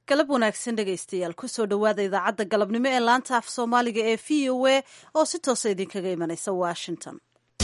galab wanaagsan dhegaystayaal kusoo dhowaada idaacadda galabnimo ee laanta af soomaaliga ee v o a oo si toosa idinkaga imanaysa washington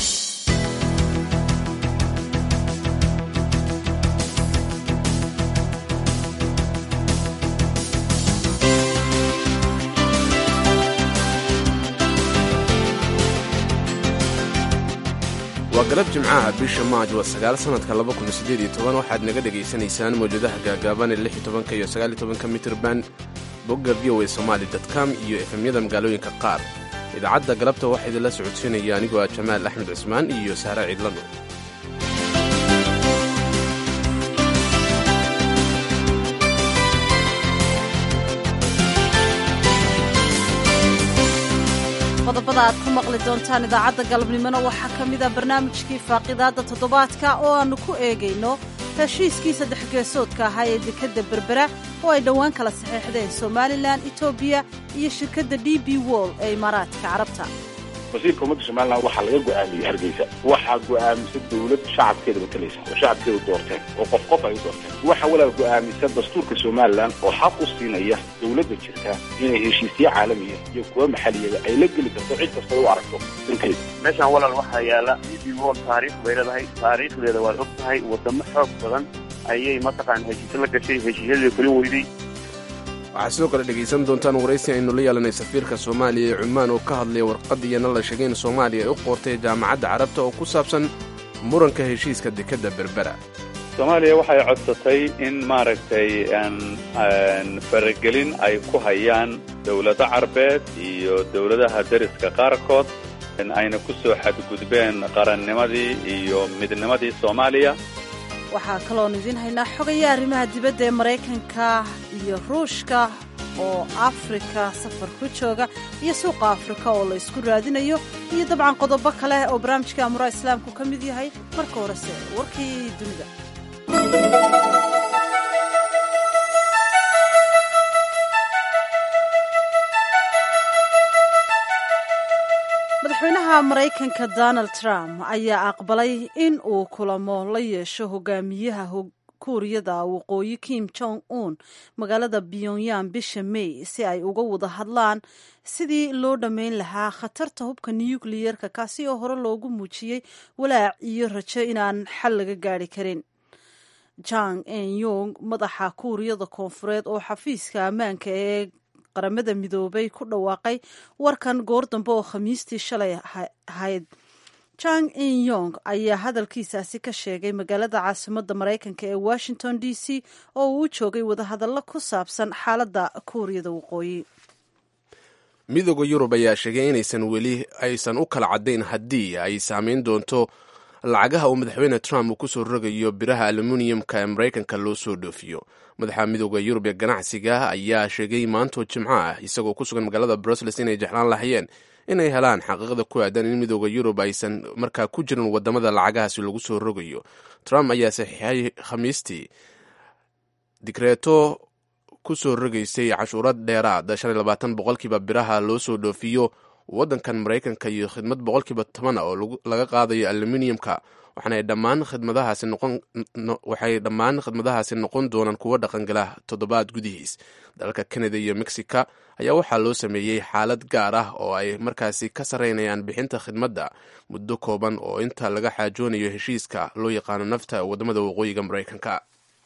waa galab jimcaha bisha maaj waa sagaal sanadka laba kun sideed iyo toban waxaad naga dhegaysanaysaan mawjadaha gaagaaban ee lix iyo tobanka iyo sagaal iyo tobanka mitrban bogga v o a somali com iyo efemyada magaalooyinka qaar idaacadda galabta waxaa idinla socodsiinaya anigoo ah jamaal axmed cusmaan iyo sahre ciidlano qodobada aad ku maqli doontaan idaacadda galabnimona waxaa ka mid a barnaamijkii faaqidaadda toddobaadka oo aannu ku eegayno heshiiskii saddex geesoodka ahaa ee dekedda berbera oo ay dhowaan kala saxeexdeen somalilan etoobiya iyo shirkadda d b wol ee imaaraadka carabta wasiirka ummadda somalilan waxaa laga go'aamiyey hargeysa waxaa go'aamisa dawlad shacabkeeda matalaysa oo shacabkeedu doorteen oo qof qof ay u doorteen waxaa walaal go'aamisa dastuurka somalilan oo xaq u siinaya dawladda jirta inay heshiisyo caalamiya iyo kuwa maxaliyada ay la geli karto cid kasta u aragto dankeeda meeshaan walaal waxaa yaala d b wol taariikh bay leedahay taariikhdeeda waad og tahay wadamo xoog badan ayay mataqaan heshiisyo la gashay heshiisyadii kuli weyday waxaad sidoo kale dhegaysan doontaan waraysi aynu la yeelanay safiirka soomaaliya ee cumaan oo ka hadlaya warqadiiyana la sheegay in soomaaliya ay u qoortay jaamacadda carabta oo ku saabsan muranka heshiiska dekedda berbera soomaaliya waxay codsatay in maaragtay faragelin ay ku hayaan dowlado carbeed iyo dowladaha deriska qaarkood ayna ku soo xadgudbeen qarannimadii iyo midnimadii soomaaliya waxaa kaloon idiin haynaa xogaya arrimaha dibadda ee maraykanka iyo ruushka oo afrika safar ku jooga iyo suuqa afrika oo la ysku raadinayo iyo dabcan qodobo kale oo barnaamijka amuraha islaamku ka mid yahay marka horese warkii dunida madaxweynaha maraykanka donald trump ayaa aqbalay in uu kulamo la yeesho hogaamiyaha kuuriyada waqooyi kim jong un magaalada pyongyang bisha may si ay uga wada hadlaan sidii loo dhammayn lahaa khatarta hubka nukliyeerka kaasi oo hore loogu muujiyey walaac iyo rajo inaan xal laga gaari karin jang en yong madaxa kuuriyada koonfureed oo xafiiska ammaanka ee qaramada midoobay ku dhawaaqay warkan goor dambe oo khamiistii shalay ahayd jang in yong ayaa hadalkiisaasi ka sheegay magaalada caasimadda maraykanka ee washington d c oo uu joogay wadahadallo ku saabsan xaaladda kuuriyada waqooyi midooda yurub ayaa sheegay inaysan weli aysan u kala caddayn haddii ay saamayn doonto lacagaha uu madaxweyne trump uu kusoo rogayo biraha aluminiyamka ee maraykanka loo soo dhoofiyo madaxa midooda yurub ee ganacsiga ayaa sheegay maantoo jimco ah isagoo ku sugan magaalada brussels inay jeclaan lahayeen inay helaan xaqiiqada ku aadan in midooda yurub aysan markaa ku jirin wadamada lacagahaasi lagu soo rogayo trump ayaa saxiixay khamiistii digreeto ku soo rogaysay cashuurad dheeraad shan iyo labaatan boqolkiiba biraha loo soo dhoofiyo waddankan maraykanka iyo khidmad boqolkiiba toban oo laga qaadayo aluminiyamka waxaanay dhammaan khidmadahaasi noqon waxay dhammaan khidmadahaasi noqon doonaan kuwo dhaqangala toddobaad gudihiis dalalka canada iyo mexica ayaa waxaa loo sameeyey xaalad gaar ah oo ay markaasi ka sarreynayaan bixinta khidmadda muddo kooban oo inta laga xaajoonayo heshiiska loo yaqaano nafta wadamada waqooyiga maraykanka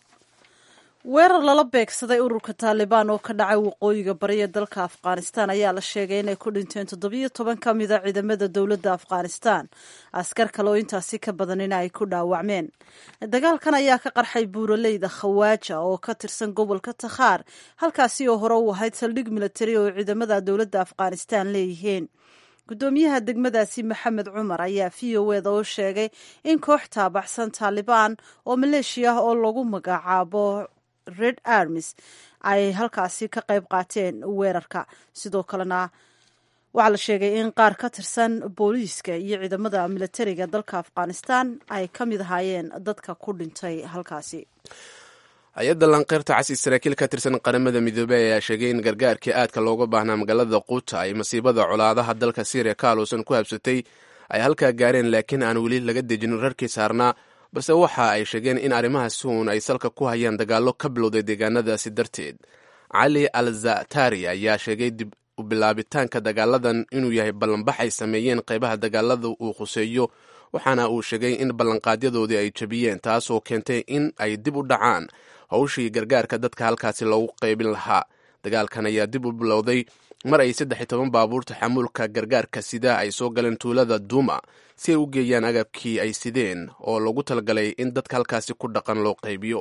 weerar lala beegsaday ururka taalibaan oo ka dhacay waqooyiga bari ee dalka afghanistan ayaa la sheegay inay ku dhinteen toddobiyo toban ka mida ciidamada dowladda afghanistan askar kale oo intaasi ka badanina ay ku dhaawacmeen dagaalkan ayaa ka qarxay buuraleyda khawaaja oo ka tirsan gobolka takhaar halkaasi oo hore u ahayd saldhig militari oo ciidamada dowladda afghanistan leeyihiin guddoomiyaha degmadaasi maxamed cumar ayaa v o eda u sheegay in koox taabaxsan taalibaan oo maleeshiya ah oo lagu magacaabo red armis ay halkaasi ka qayb qaateen weerarka sidoo kalena waxaa la sheegay in qaar ka tirsan booliiska iyo ciidamada militariga dalka afghanistan ay ka mid ahaayeen dadka ku dhintay halkaasi hay-adda lanqeyrta casi saraakiil ka tirsan qaramada midoobey ayaa sheegay in gargaarkii aadka looga baahnaa magaalada quuta ay masiibada colaadaha dalka syriya ka aluusan ku habsatay ay halkaa gaareen laakiin aan weli laga dejin rarkii saarnaa balse waxa ay sheegeen in arrimahaasi uun ay salka ku hayaan dagaallo ka bilowday deegaanadaasi darteed cali al zatari ayaa sheegay dib u bilaabitaanka dagaaladan inuu yahay ballanbax ay sameeyeen qaybaha dagaalada uu khuseeyo waxaana uu sheegay in ballanqaadyadoodii ay jabiyeen taasoo keentay in ay dib u dhacaan howshii gargaarka dadka halkaasi loogu qaybin lahaa dagaalkan ayaa dib u bilowday mar ay saddex iyo toban baabuurta xamuulka gargaarka sidaa ay soo galeen tuulada duuma si ay u geeyaan agabkii ay sideen oo loogu talagalay in dadka halkaasi ku dhaqan loo qaybiyo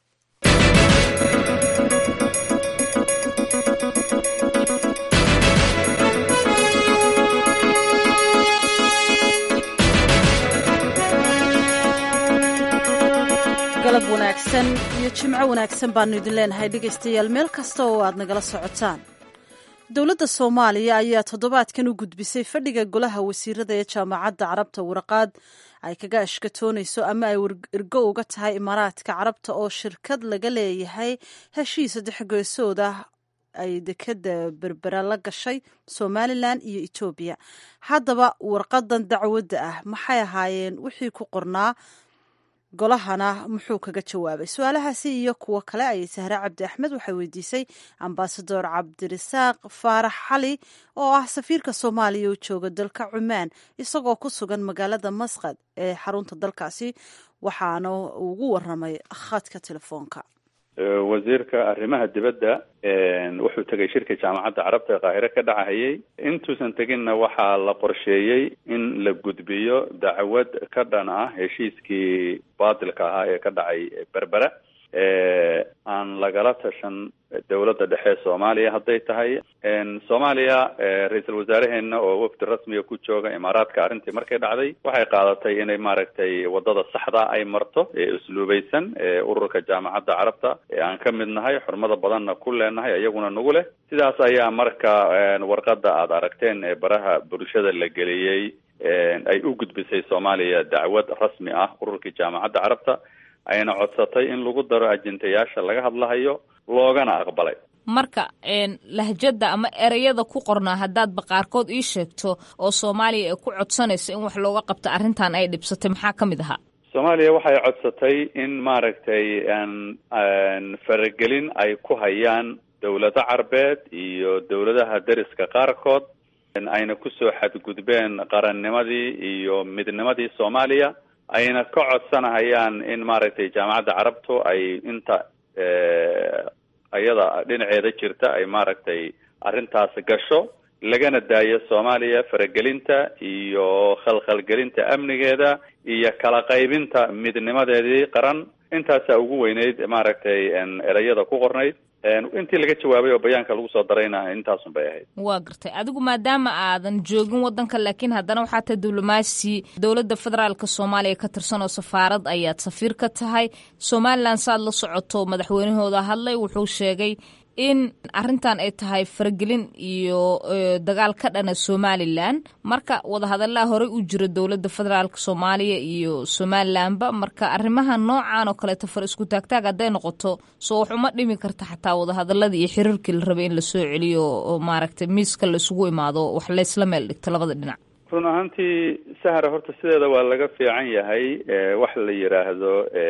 galab wanaagsan iyo jimco wanaagsan baanu idin leenahay dhegaystayaal meel kasta oo aad nagala socotaan dowladda soomaaliya ayaa toddobaadkan u gudbisay fadhiga golaha wasiirada ee jaamacadda carabta waraqaad ay kaga ashkatoonayso ama ay ergo uga tahay imaaraadka carabta oo shirkad laga leeyahay heshiis saddex geesood ah ay dekeda berbera la gashay somalilan iyo etoobiya haddaba warqadan dacwadda ah maxay ahaayeen wixii ku qornaa golahana muxuu kaga jawaabay su-aalahaasi iyo kuwo kale ayay sahre cabdi axmed waxay weydiisay ambasador cabdirasaaq faarax xali oo ah safiirka soomaaliya oo jooga dalka cumaan isagoo ku sugan magaalada masqad ee xarunta dalkaasi waxaana ugu waramay khadka telefoonka wasiirka arrimaha dibadda wuxuu tegay shirka jaamacadda carabta ee qaahire ka dhacahayay intuusan teginna waxaa la qorsheeyey in la gudbiyo dacwad ka dhan ah heshiiskii baatilka ahaa ee ka dhacay berbera aan lagala tashan dowladda dhexe soomaaliya hadday tahay soomaaliya ra-iisul wasaaraheenna oo wafdi rasmiga ku jooga imaaraadka arrintii markay dhacday waxay qaadatay inay maaragtay wadada saxda ay marto ee usluubaysan ee ururka jaamacadda carabta ee aan ka mid nahay xurmada badanna ku leenahay iyaguna nagu leh sidaas ayaa marka warqada aad aragteen ee baraha bulshada la geliyey ay u gudbisay soomaaliya dacwad rasmi ah ururkii jaamacadda carabta ayna codsatay in lagu daro ajintayaasha laga hadlahayo loogana aqbalay marka lahjada ama ereyada ku qornaa haddaadba qaarkood ii sheegto oo soomaaliya ay ku codsanayso in wax looga qabto arrintan ay dhibsatay maxaa ka mid ahaa soomaaliya waxay codsatay in maaragtay faragelin ay ku hayaan dowlado carbeed iyo dowladaha deriska qaarkood ayna kusoo xadgudbeen qarannimadii iyo midnimadii soomaaliya ayna ka codsanahayaan in maaragtay jaamacadda carabtu ay inta ayada dhinaceeda jirta ay maaragtay arrintaas gasho lagana daayo soomaaliya faragelinta iyo khalkhalgelinta amnigeeda iyo kala qaybinta midnimadeedii qaran intaasaa ugu weyneyd maaragtay ereyada ku qornayd intii laga jawaabay oo bayaanka lagu soo darayna intaasun bay ahayd waa gartay adigu maadaama aadan joogin wadanka laakiin haddana waxaa tahay diblomaasi dowladda federaalka soomaaliya ka tirsan oo safaarad ayaad safiir ka tahay somalilan saad la socoto madaxweynahooda hadlay wuxuu sheegay in arrintan ay tahay faragelin iyo dagaal ka dhana somalilan marka wadahadallaa horey u jira dowladda federaalka soomaaliya iyo somalilanba marka arrimaha noocan oo kaleeto far isku taagtaag hadday noqoto soo wax uma dhimi karta xataa wadahadaladii iyo xiriirkii la rabay in lasoo celiyo oo maaragtay miiska la isugu imaado wax laysla meel dhigto labada dhinac run ahaantii sahra horta sideeda waa laga fiican yahay wax la yidhaahdo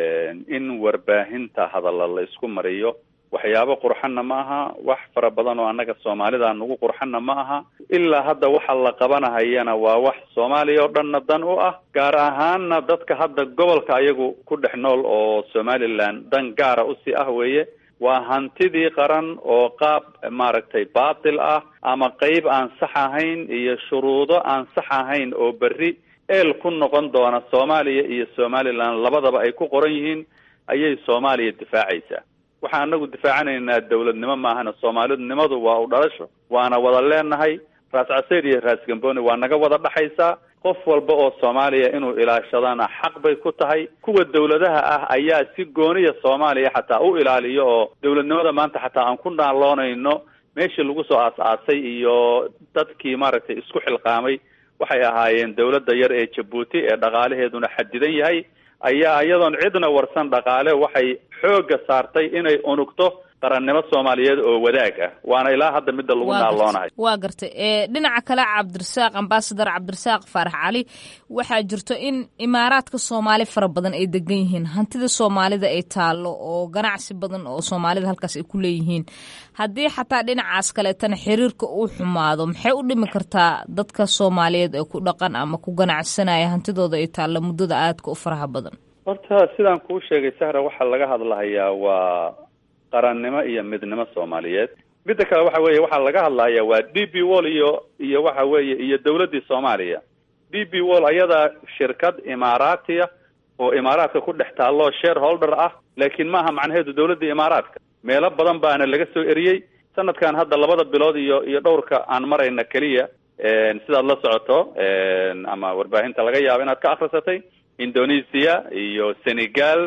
in warbaahinta hadalla la isku mariyo waxyaabo qurxanna ma aha wax fara badan oo annaga soomaalida nagu qurxanna ma aha ilaa hadda waxa la qabanahayana waa wax soomaaliya oo dhanna dan u ah gaar ahaanna dadka hadda gobolka ayagu ku dhex nool oo somaliland dan gaara usii ah weeye waa hantidii qaran oo qaab maaragtay baatil ah ama qeyb aan sax ahayn iyo shuruudo aan sax ahayn oo berri eel ku noqon doona soomaaliya iyo somaliland labadaba ay ku qoran yihiin ayay soomaaliya difaacaysaa waxaan anagu difaacanaynaa dowladnimo maahana soomaalidnimadu waa u dhalasho waana wada leenahay raas caseer iyo raas gamboni waa naga wada dhaxaysaa qof walba oo soomaaliya inuu ilaashadana xaq bay ku tahay kuwa dowladaha ah ayaa si gooniya soomaaliya xataa u ilaaliyo oo dowladnimada maanta xataa aan ku naaloonayno meeshii lagu soo aas-aasay iyo dadkii maaragtay isku xilqaamay waxay ahaayeen dowladda yar ee jabuuti ee dhaqaalaheeduna xadidan yahay ayaa iyadoon cidna warsan dhaqaale waxay xoogga saartay inay unugto qarannimo soomaaliyeed oo wadaag ah waana ilaa hadda midda lagu naaloonahay waa gartay dhinaca kale cabdirasaaq ambasador cabdirasaaq faarax cali waxaa jirto in imaaraadka soomaali fara badan ay degan yihiin hantida soomaalida ay taallo oo ganacsi badan oo soomaalida halkaas ay ku leeyihiin haddii xataa dhinacaas kaleetana xiriirka uu xumaado maxay u dhimi kartaa dadka soomaaliyeed ee ku dhaqan ama ku ganacsanaya hantidooda ay taallo muddada aadka u faraha badan horta sidaan kuu sheegay sahra waxaa laga hadlahayaa waa qarannimo iyo midnimo soomaaliyeed midda kale waxa weeye waxaa laga hadlahayaa waa d b wall iyo iyo waxa weeye iyo dawladdii soomaaliya d b wall ayadaa shirkad imaaraatiya oo imaaraadka ku dhex taalloo shareholder ah laakiin maaha macnaheedu dawladda imaaraadka meelo badan baana laga soo eriyey sanadkan hadda labada bilood iyo iyo dhowrka aan marayna keliya sidaad la socoto ama warbaahinta laga yaabo inaad ka akrisatay indonesia iyo senegal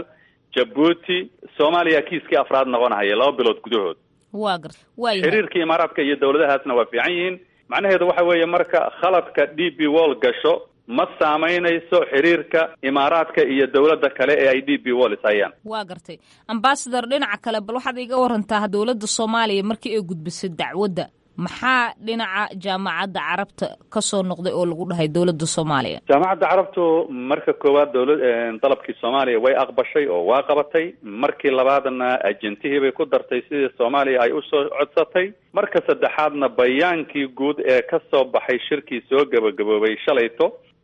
jabuuti soomaaliya kiiskii afraad noqonahaya laba bilood gudahood waa garta waaya xiriirka imaaraadka iyo dawladahaasna waa fiican yihiin macnaheedu waxa weeye marka khaladka d b wall gasho ma saamaynayso xiriirka imaaraadka iyo dawladda kale ee ay d b wall is hayaan waa gartay ambasador dhinaca kale bal waxaad iga warantaa dowladda soomaaliya markii ay gudbisay dacwadda maxaa dhinaca jaamacadda carabta ka soo noqday oo lagu dhahay dowladda soomaaliya jaamacadda carabtu marka koowaad dawlad dalabkii soomaaliya way aqbashay oo waa qabatay markii labaadna ajentihii bay ku dartay sidii soomaaliya ay usoo codsatay marka saddexaadna bayaankii guud ee ka soo baxay shirkii soo gabagaboobay shalayto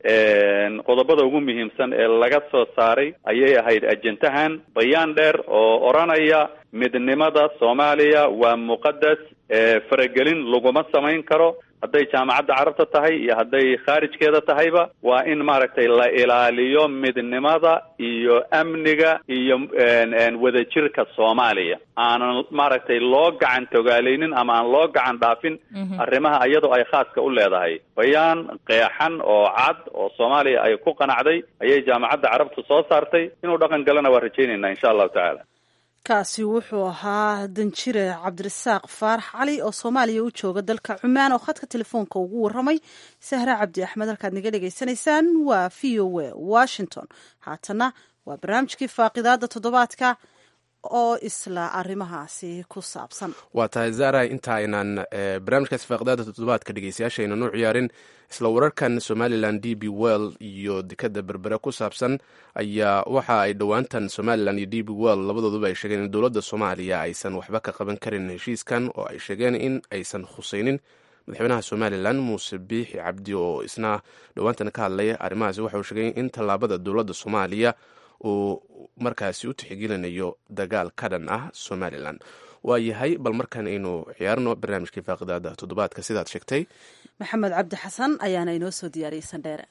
qodobada ugu muhiimsan ee laga soo saaray ayay ahayd ajentahan bayaan dheer oo odhanaya midnimada soomaaliya waa muqadas faragelin laguma samayn karo hadday jaamacadda carabta tahay iyo hadday khaarijkeeda tahayba waa in maaragtay la ilaaliyo midnimada iyo amniga iyo wadajirka soomaaliya aanan maaragtay loo gacan togaaleynin ama aan loo gacan dhaafin arrimaha iyadoo ay khaaska u leedahay bayaan qeexan oo cad oo soomaaliya ay ku qanacday ayay jaamacadda carabtu soo saartay inuu dhaqan galana waa rajaynaynaa insha allahu tacaala kaasi wuxuu ahaa danjire cabdirasaaq faarax cali oo soomaaliya u jooga dalka cumaan oo khadka telefoonka ugu waramay sahra cabdi axmed halkaad naga dhegaysanaysaan waa v o a washington haatana waa barnaamijkii faaqidaada toddobaadka oo isla arrimahaasi ku saabsan waa tahay zara inta aynan barnaamijkaasi faaqidaada toddobaadka dhegeystayaasha aynan u ciyaarin isla wararkan somalilan d b well iyo dekada berbere ku saabsan ayaa waxa ay dhowaantan somalilan iyo d b well labadooduba ay sheegeen in dowladda soomaaliya aysan waxba ka qaban karin heshiiskan oo ay sheegeen in aysan khusaynin madaxweynaha somalilan muuse biixi cabdi oo isna dhowaantan ka hadlay arrimahaasi waxa uu sheegay in tallaabada dowladda soomaaliya uu markaasi u tixgelinayo dagaal ka dhan ah somalilan waa yahay bal markan aynu ciyaarno barnaamijkii faaqidaada toddobaadka sidaad sheegtay maxamed cabdi xasan ayaana inoo soo diyaariyey sandheere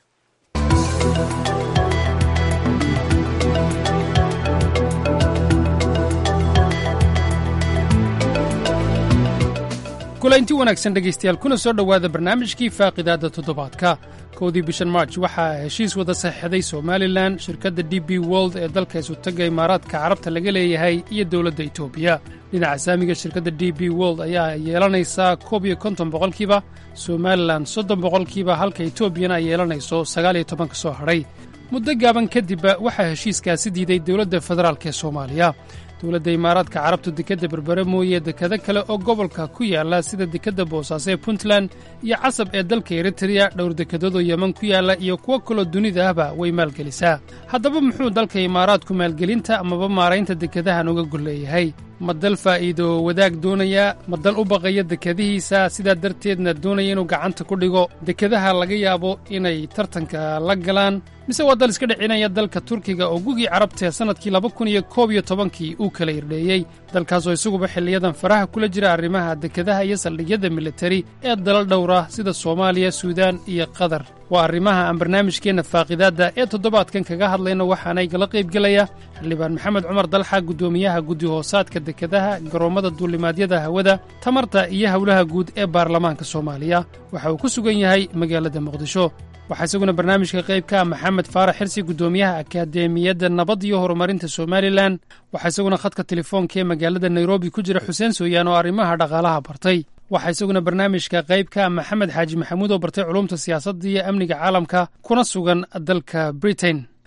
kulaynti wanaagsan dhegaystayaal kuna soo dhowaada barnaamijkii faaqidaadda toddobaadka kowdii bishan march waxaa heshiis wada saxiixday somalilan shirkadda d b wold ee dalka isutaga imaaraadka carabta laga leeyahay iyo dowladda etoobiya dhinaca saamiga shirkadda d b wold ayaa yeelanaysaa koob iyo konton boqolkiiba somalilan soddon boqolkiiba halka etoobiyana ay yeelanayso sagaal iyo toban ka soo hadhay muddo gaaban kadibba waxaa heshiiskaasi diiday dowladda federaalk ee soomaaliya dowladda imaaraadka carabtu dekedda berbere mooye dekado kale oo gobolka ku yaalla sida dekedda boosaaso ee puntland iyo casab ee dalka eritreya dhowr dekedoodoo yeman ku yaalla iyo kuwo kaloo dunida ahba way maalgelisaa haddaba muxuu dalka imaaraadku maalgelinta amaba maaraynta dekadahan uga gol leeyahay ma dal faa'iido wadaag doonayaa ma dal u baqaya dekadihiisa sidaa darteedna doonaya inuu gacanta ku dhigo dekadaha laga yaabo inay tartanka la galaan mise waa dal iska dhicinaya dalka turkiga oo gugii carabtae sannadkii laba kun iyo koob iyo tobankii uu kala irdheeyey dalkaasoo isaguba xilliyadan faraha kula jira arrimaha dekadaha iyo saldhigyada militari ee dalal dhowra sida soomaaliya suudaan iyo qatar waa arrimaha aan barnaamijkeenna faaqidaadda ee toddobaadkan kaga hadlayno waxaana igala qaybgelaya xildhibaan maxamed cumar dalxa guddoomiyaha guddi hoosaadka dekadaha garoommada duulimaadyada hawada tamarta iyo howlaha guud ee baarlamaanka soomaaliya waxa uu ku sugan yahay magaalada muqdisho waxaa isaguna barnaamijka qayb ka ah maxamed faarax xirsi guddoomiyaha akadeemiyadda nabad iyo horumarinta somalilan waxaa isaguna khadka telefoonka ee magaalada nairobi ku jira xuseen sooyaan oo arrimaha dhaqaalaha bartay waxaa isaguna barnaamijka qayb ka ah maxamed xaaji maxamuud oo bartay culumta siyaasadda iyo amniga caalamka kuna sugan dalka britain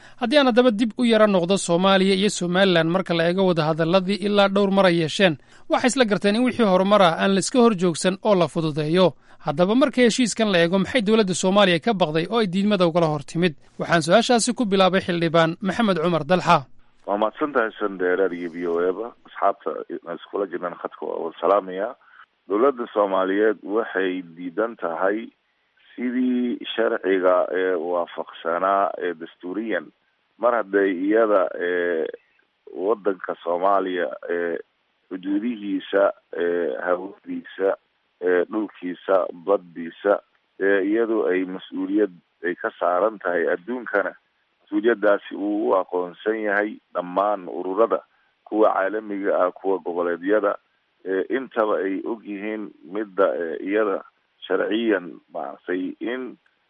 haddii aan haddaba dib u yara noqdo soomaaliya iyo somalilan marka la eego wadahadalladii ilaa dhowr mar ay yeesheen waxay isla garteen in wixii horumar ah aan laiska hor joogsan oo la fududeeyo haddaba marka heshiiskan la eego maxay dowladda soomaaliya ka baqday oo ay diidmada ugala hor timid waxaan su-aashaasi ku bilaabay xildhibaan maxamed cumar dalxa waa mahadsan tahay sandheeraar iyo v o eba asxaabta iskula jirnaan khadka waa salaamaya dowladda soomaaliyeed waxay diidan tahay sidii sharciga ee waafaqsanaa ee dastuuriyan mar hadday iyada ee wadanka soomaaliya ee xuduudihiisa ee hawadiisa ee dhulkiisa baddiisa ee iyadu ay mas-uuliyad ay ka saaran tahay adduunkana mas-uuliyadaasi uu u aqoonsan yahay dhammaan ururada kuwa caalamiga ah kuwa goboleedyada intaba ay og yihiin midda iyada sharciyan maaragtay in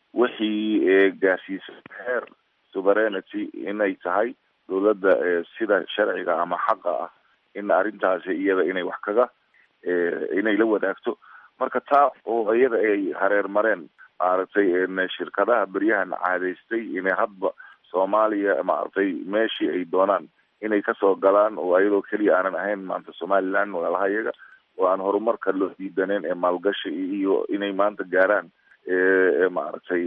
wixii gaarsiisa heer sovereignity inay tahay dowladda sida sharciga ama xaqa ah in arrintaasi iyada inay wax kaga inay la wadaagto marka taa oo iyada ay hareer mareen maaragtay shirkadaha beryahan caadaystay inay hadba soomaaliya maaragtay meeshii ay doonaan inay kasoo galaan oo ayadoo keliya aanan ahayn maanta somaliland walaalaha iyaga oo aan horumarka loo diidaneen ee maalgashi iyo inay maanta gaaraan maaragtay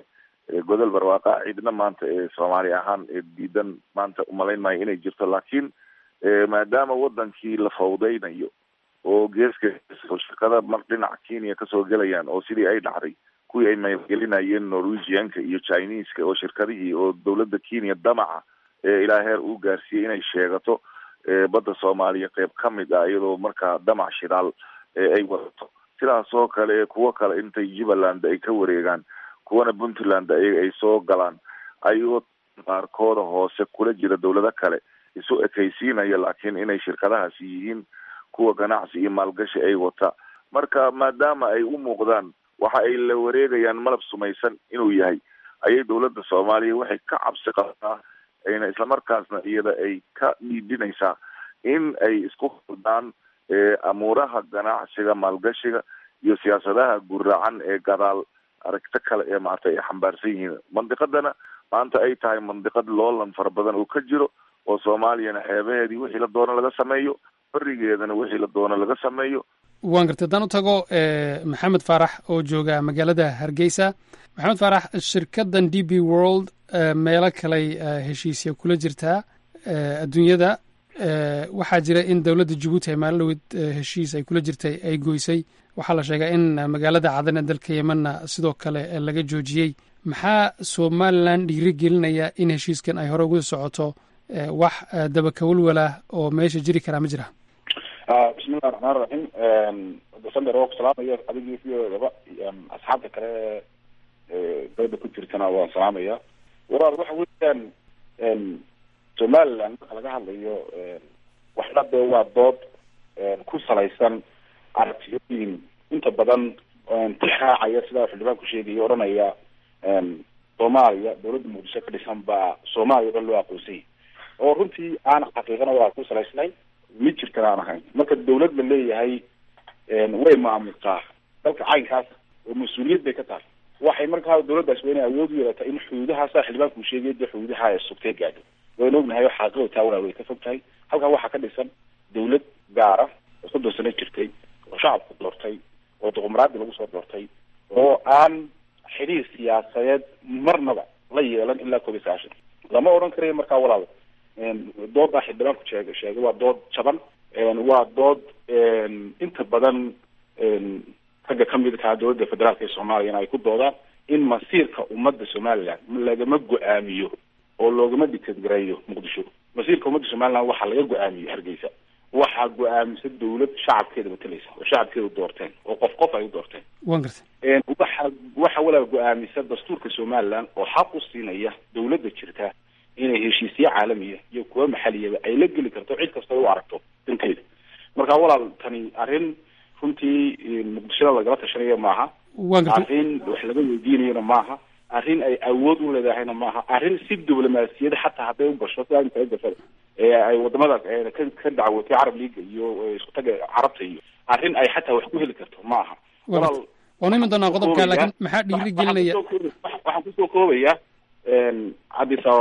godol barwaaqa cidna maanta soomaali ahaan diidan maanta umalayn maayo inay jirto laakiin maadaama wadankii la fawdaynayo oo geeska shirkada mar dhinaca kenya kasoo gelayaan oo sidii ay dhacday kuwii ay maalgelinayeen norwegianka iyo chineska oo shirkadihii oo dowladda kenya damaca ilaa heer uu gaarsiiyey inay sheegato badda soomaaliya qeyb ka mid ah iyadoo markaa damac shidaal ay wadato sidaas oo kale kuwo kale intay jubbaland ay ka wareegaan kuwana puntland ayaga ay soo galaan ayagoo qaarkooda hoose kula jira dowlado kale isu ekaysiinaya laakiin inay shirkadahaasi yihiin kuwa ganacsi iyo maalgashi ay wata marka maadaama ay u muuqdaan waxa ay la wareegayaan malab sumaysan inuu yahay ayay dowladda soomaaliya waxay ka cabsi qabtaa ayna islamarkaasna iyada ay ka dhiidinaysaa in ay isku hurdaan amuuraha ganacsiga maalgashiga iyo siyaasadaha guracan ee gadaal aragto kale ee maarata ay xambaarsan yihiin mandiqadana maanta ay tahay mandiqad loolan fara badan oo ka jiro oo soomaaliyana xeebaheedii wixii la doono laga sameeyo berigeedana wixii la doono laga sameeyo waan gartay haddaan u tago maxamed faarax oo jooga magaalada hargeysa maxamed faarax shirkaddan d b world meelo kaley heshiisya kula jirtaa adduunyada waxaa jira in dowladda jabuuti ay maalin dhaweyd heshiis ay kula jirtay ay goysay waxaa la sheegaa in magaalada cadan ee dalka yemanna sidoo kale laga joojiyey maxaa somalilan dhiiri gelinaya in heshiiskan ay hore ugu socoto wax dabakawalwalah oo meesha jiri karaa ma jira bismillahi raxmaan raxiim dasander waa ku salaamaya adigii sidoodaba asxaabta kale dooda ku jirtana waan salaamaya walaal waxa weeyaan somaliland marka laga hadlayo waxna dee waa dood ku salaysan aragtiyooyin inta badan tixraacaya sidaa xildhibaanku sheegaya odhanaya soomaaliya dowladda muqdisho ka dhisan baa soomaaliya o dhan loo aqoonsayay oo runtii aan xaqiiqana waa ku salaysnay mid jirtan aan ahayn marka dawlad la leeyahay way maamultaa dalka caynkaas oo mas-uuliyad bay ka tahay waxay markaa dawladdaas waa inay awood u yeelataa in xuduudahaasa xildhibaanku sheegay dee xuduudaha ay sugtay gaadho waynu ognahay oo xaqiiqda taa walaa way ka fog tahay halkaa waxaa ka dhisan dawlad gaara oo soddon sano jirtay oo shacabku doortay oo duqumraadi lagu soo doortay oo aan xidhiir siyaasadeed marnaba la yeelan ilaa koob iyo sagaashan lama odhan karayo markaa walaal dooddaa xildhibaanku sheegay sheegay waa dood jaban waa dood inta badan ragga kamid kaa dowladda federaalka ee soomaaliyana ay ku doodaan in masiirka ummadda somaliland lagama go-aamiyo oo loogama dictadgareeyo muqdisho masiirka ummadda somaliland waxaa laga go-aamiyo hargeysa waxaa go-aamisa dawlad shacabkeeda matalaysa oo shacabkeeda doorteen oo qof qof ay u doorteen wan gartay waxa waxa walaa go-aamisa dastuurka somaliland oo xaq u siinaya dawladda jirta inay heshiisyo caalamiya iyo kuwa maxaliyaba ay la geli karto cid kasta u aragto danteeda marka walaal tani arrin runtii muqdishada lagala tashanayo maaha wan gartay arrin wax laga weydiinayona maaha arrin ay awood u leedahayna maaha arrin si diblomaasiyada xataa hadday u gasho si kala gasada ee ay wadamada ka ka dacwotay carab leaga iyo isku taga carabta iyo arrin ay xataa wax ku heli karto maaha walaal waanu iman doonaa qodobka laakiin maxaa dhiiri gelinaya waxaan kusoo koobaya cabdi sababa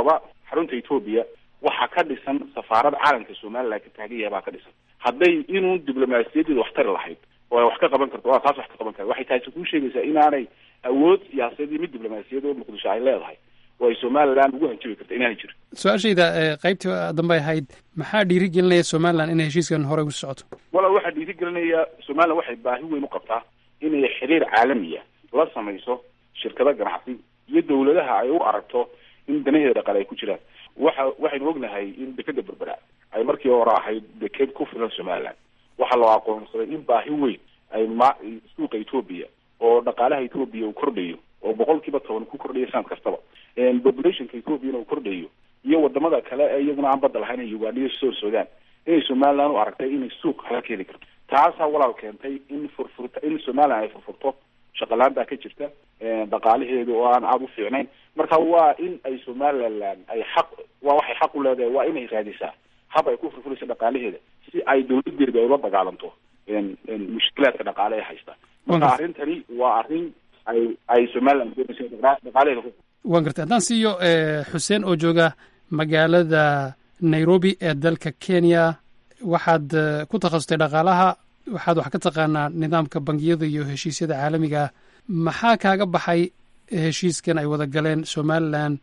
xarunta etoobiya waxaa ka dhisan safaarad caalamka somaliland ka taagan yahay baa ka dhisan hadday inuu diblomaasiyadeeda wax tari lahayd oo ay wax ka qaban karto waa taas wax ka qaban kara waxay taasi kuu sheegaysaa inaanay awood siyaasadeed iyo mid diblomaasiyad oo muqdisho ay leedahay oo ay somaliland ugu hanjabi karta inaanay jirin su-aashayda qaybtii dambe ahayd maxaa dhiirigelinaya somalilan inay heshiiskan horey usi socoto walaal waxaa dhiirigelinaya somaliland waxay baahi weyn u qabtaa inay xiriir caalamiya la samayso shirkado ganacsi iyo dawladaha ay u aragto in danaheeda dhaqaale ay ku jiraan waxa waxaynu ognahay in dekeda berbera ay markii hore ahayd deked ku filan somaliland waxaa loo aqoonsaday in baahi weyn ay ma suuqa etoobiya oo dhaqaalaha etoobiya uu kordhayo oo boqol kiiba toban ku kordhayo sanad kastaba populationka ethoobiana uu kordhayo iyo wadamada kale ee iyaguna aan badda lahayn ee uganda iyo soo sudan inay somaliland u aragtay inay suuq hala keeni karto taasaa walaal keentay in furfurta in somaliland ay furfurto shaqalaan baa ka jirta dhaqaalaheedu oo aan aada u fiicnayn marka waa in ay somaliland ay xaq waa waxay xaq u leedahay waa inay raadisaa hab ay ku furfuraysa dhaqaalaheeda si ay dawladeeda ay ula dagaalanto mushkilaadka dhaqaale ee haysta marka arrintani waa arrin ay ay somaliland doonaysa dhaqaalaheeda ku waan gartay haddaan siiyo xuseen oo jooga magaalada nairobi ee dalka kenya waxaad ku takhasustay dhaqaalaha waxaad wax ka taqaanaa nidaamka bangiyada iyo heshiisyada caalamiga ah maxaa kaaga baxay heshiiskan ay wada galeen somalilan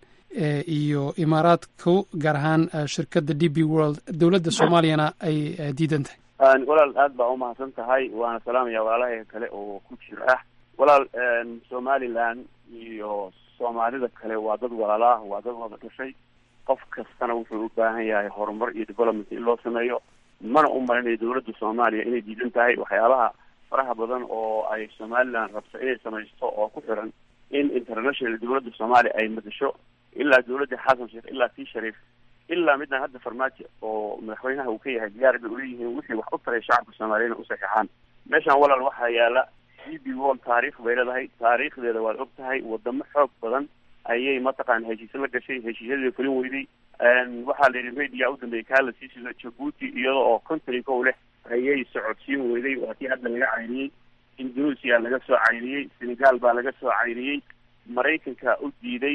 iyo imaaraadku gaar ahaan shirkadda d b world dowladda soomaaliyana ay diidan tahay walaal aad baa umahadsan tahay waana salaamaya walaalahay kale oo ku jir ah walaal somaliland iyo soomaalida kale waa dad walaalaah waa dad wada dhashay qof kastana wuxuu u baahan yahay horumar iyo development in loo sameeyo mana u malinayo dawladda soomaaliya inay diidan tahay waxyaabaha faraha badan oo ay somaliland rabto inay samaysto oo ku xiran in international dawladda soomaaliya ay madasho ilaa dawladda xasan sheekh ilaa tii shariif ilaa midaan hadda farmaajo oo madaxweynaha uu ka yahay diyaar bay uleeyihiin wixii wax u taray shacabka soomaaliyana u saxeexaan meeshaan walaal waxaa yaala d b world taariikh bay leedahay taariikhdeeda waad og tahay wadamo xoog badan ayay mataqaana heshiise la gashay heshiisyadeeda fulin weyday waxaa la yidhi media u dambeeyay kaa la sii sido jabuuti iyada oo contry kow leh ayay socodsiin weyday waa tii hadda laga cayriyey indonesia laga soo cayriyey senegal baa laga soo cayriyey maraykanka u diiday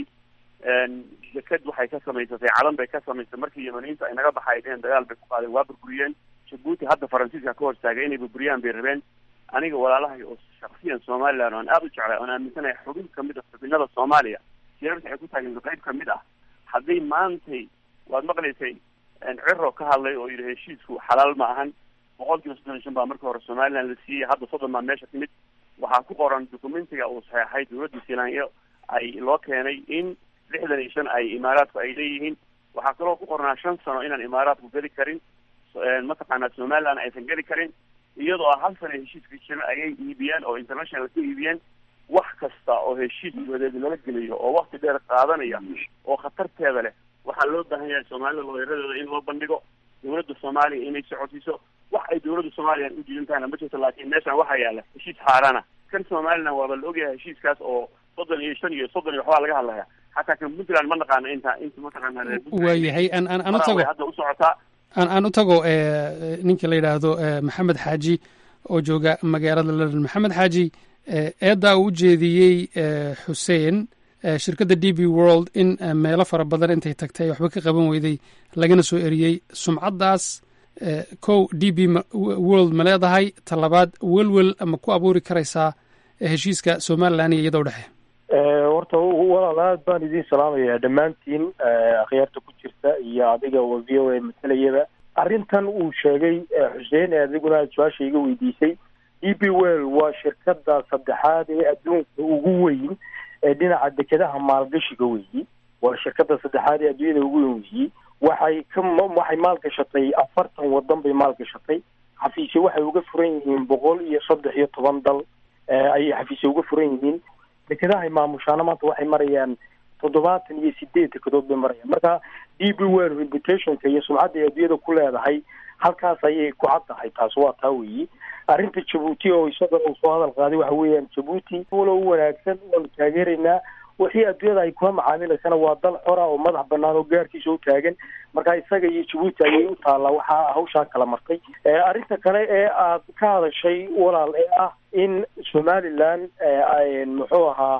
deked waxay ka samaysatay calan bay ka samaysatay markii yamaniinta ay naga baxaydeen dagaal bay ku qaadeen waa burburiyeen jabuuti hadda faransiiska ka hortaagay inay burburiyaan bay rabeen aniga walaalahay oo shaksiyan somaliland oan aada u jeclay oon aaminsanahay xubin kamid ah xubinada soomaaliya sirarta ay ku taageen qayb kamid ah hadday maantay waad maqlaysay ciro ka hadlay oo yidhi heshiisku xalaal ma ahan boqol kiiba soddon iyo shan baa markii hore somaliland la siiyey hadda soddon baa meesha timid waxaa ku qoran documentiga uu saxeexay dawladda selanyo ay loo keenay in lixdan iyo shan ay imaaraadku ay leeyihiin waxaa kaloo ku qornaa shan sano inaan imaaraadku geli karin mataqaanaa somaliland aysan geli karin iyadoo ah hal sana heshiiska jiran ayay iibiyeen oo international ka iibiyeen wax kasta oo heshiis wadeed lala geliyo oo wakti dheer qaadanaya oo khatarteeda leh waxaa loo baahan yahay soomaalida looyaradeeda in loo bandhigo dawladda soomaaliya inay socodsiiso wax ay dawladda soomaaliya u diidan tahayna ma jirto laakiin meeshan waxaa yaala heshiis xaaraana kan somaliland waaba la ogyahay heshiiskaas oo soddon iyo shan iyo soddon iyo waxbaa laga hadlaya xataa kan puntland ma naqaana inta inta mataqaana waayahay an an an u tago hadda u socotaa aan aan u tago ninka la yidhaahdo maxamed xaaji oo jooga magaalada london maxamed xaaji eeddaa uu ujeediyey xuseen shirkadda d b world in meelo fara badan intay tagtay waxba ka qaban weyday lagana soo eriyey sumcaddaas kow d b world ma leedahay talabaad welwel ama ku abuuri karaysaa heshiiska somalilan iyo iyadoo dhexe horta walaal aad baan idiin salaamayaa dhammaantiin akhyaarta ku jirta iyo adiga oo v o a matalayaba arrintan uu sheegay xuseen ee adiguna aad su-aasha iga weydiisay d b well waa shirkada saddexaad ee adduunka ugu weyn ee dhinaca dekedaha maalgashiga weyi waa shirkada saddexaad ee adduunyada ugu weyn weyi waxay ka waxay maalgashatay afartan wadan bay maalgashatay xafiisye waxay uga furan yihiin boqol iyo saddex iyo toban dal ayay xafiisye uga furan yihiin dekedahay maamushaana maanta waxay marayaan toddobaatan iyo sideed dekedood bay marayaan marka d b well reputationka iyo sumcadda ay adduunyada ku leedahay halkaas ayay ku cad tahay taas waa taa weyi arrinta jabuuti oo isaga uu soo hadal qaaday waxa weeyaan jabuuti walo u wanaagsan waanu taageeraynaa wixii adduunyada ay kula macaamilaysana waa dal xora oo madax banaan oo gaarkiisa u taagan marka isaga iyo jabuuti ayay u taallaa waxaa hawshaa kala martay arrinta kale ee aad ka hadashay walaal ee ah in somaliland muxuu ahaa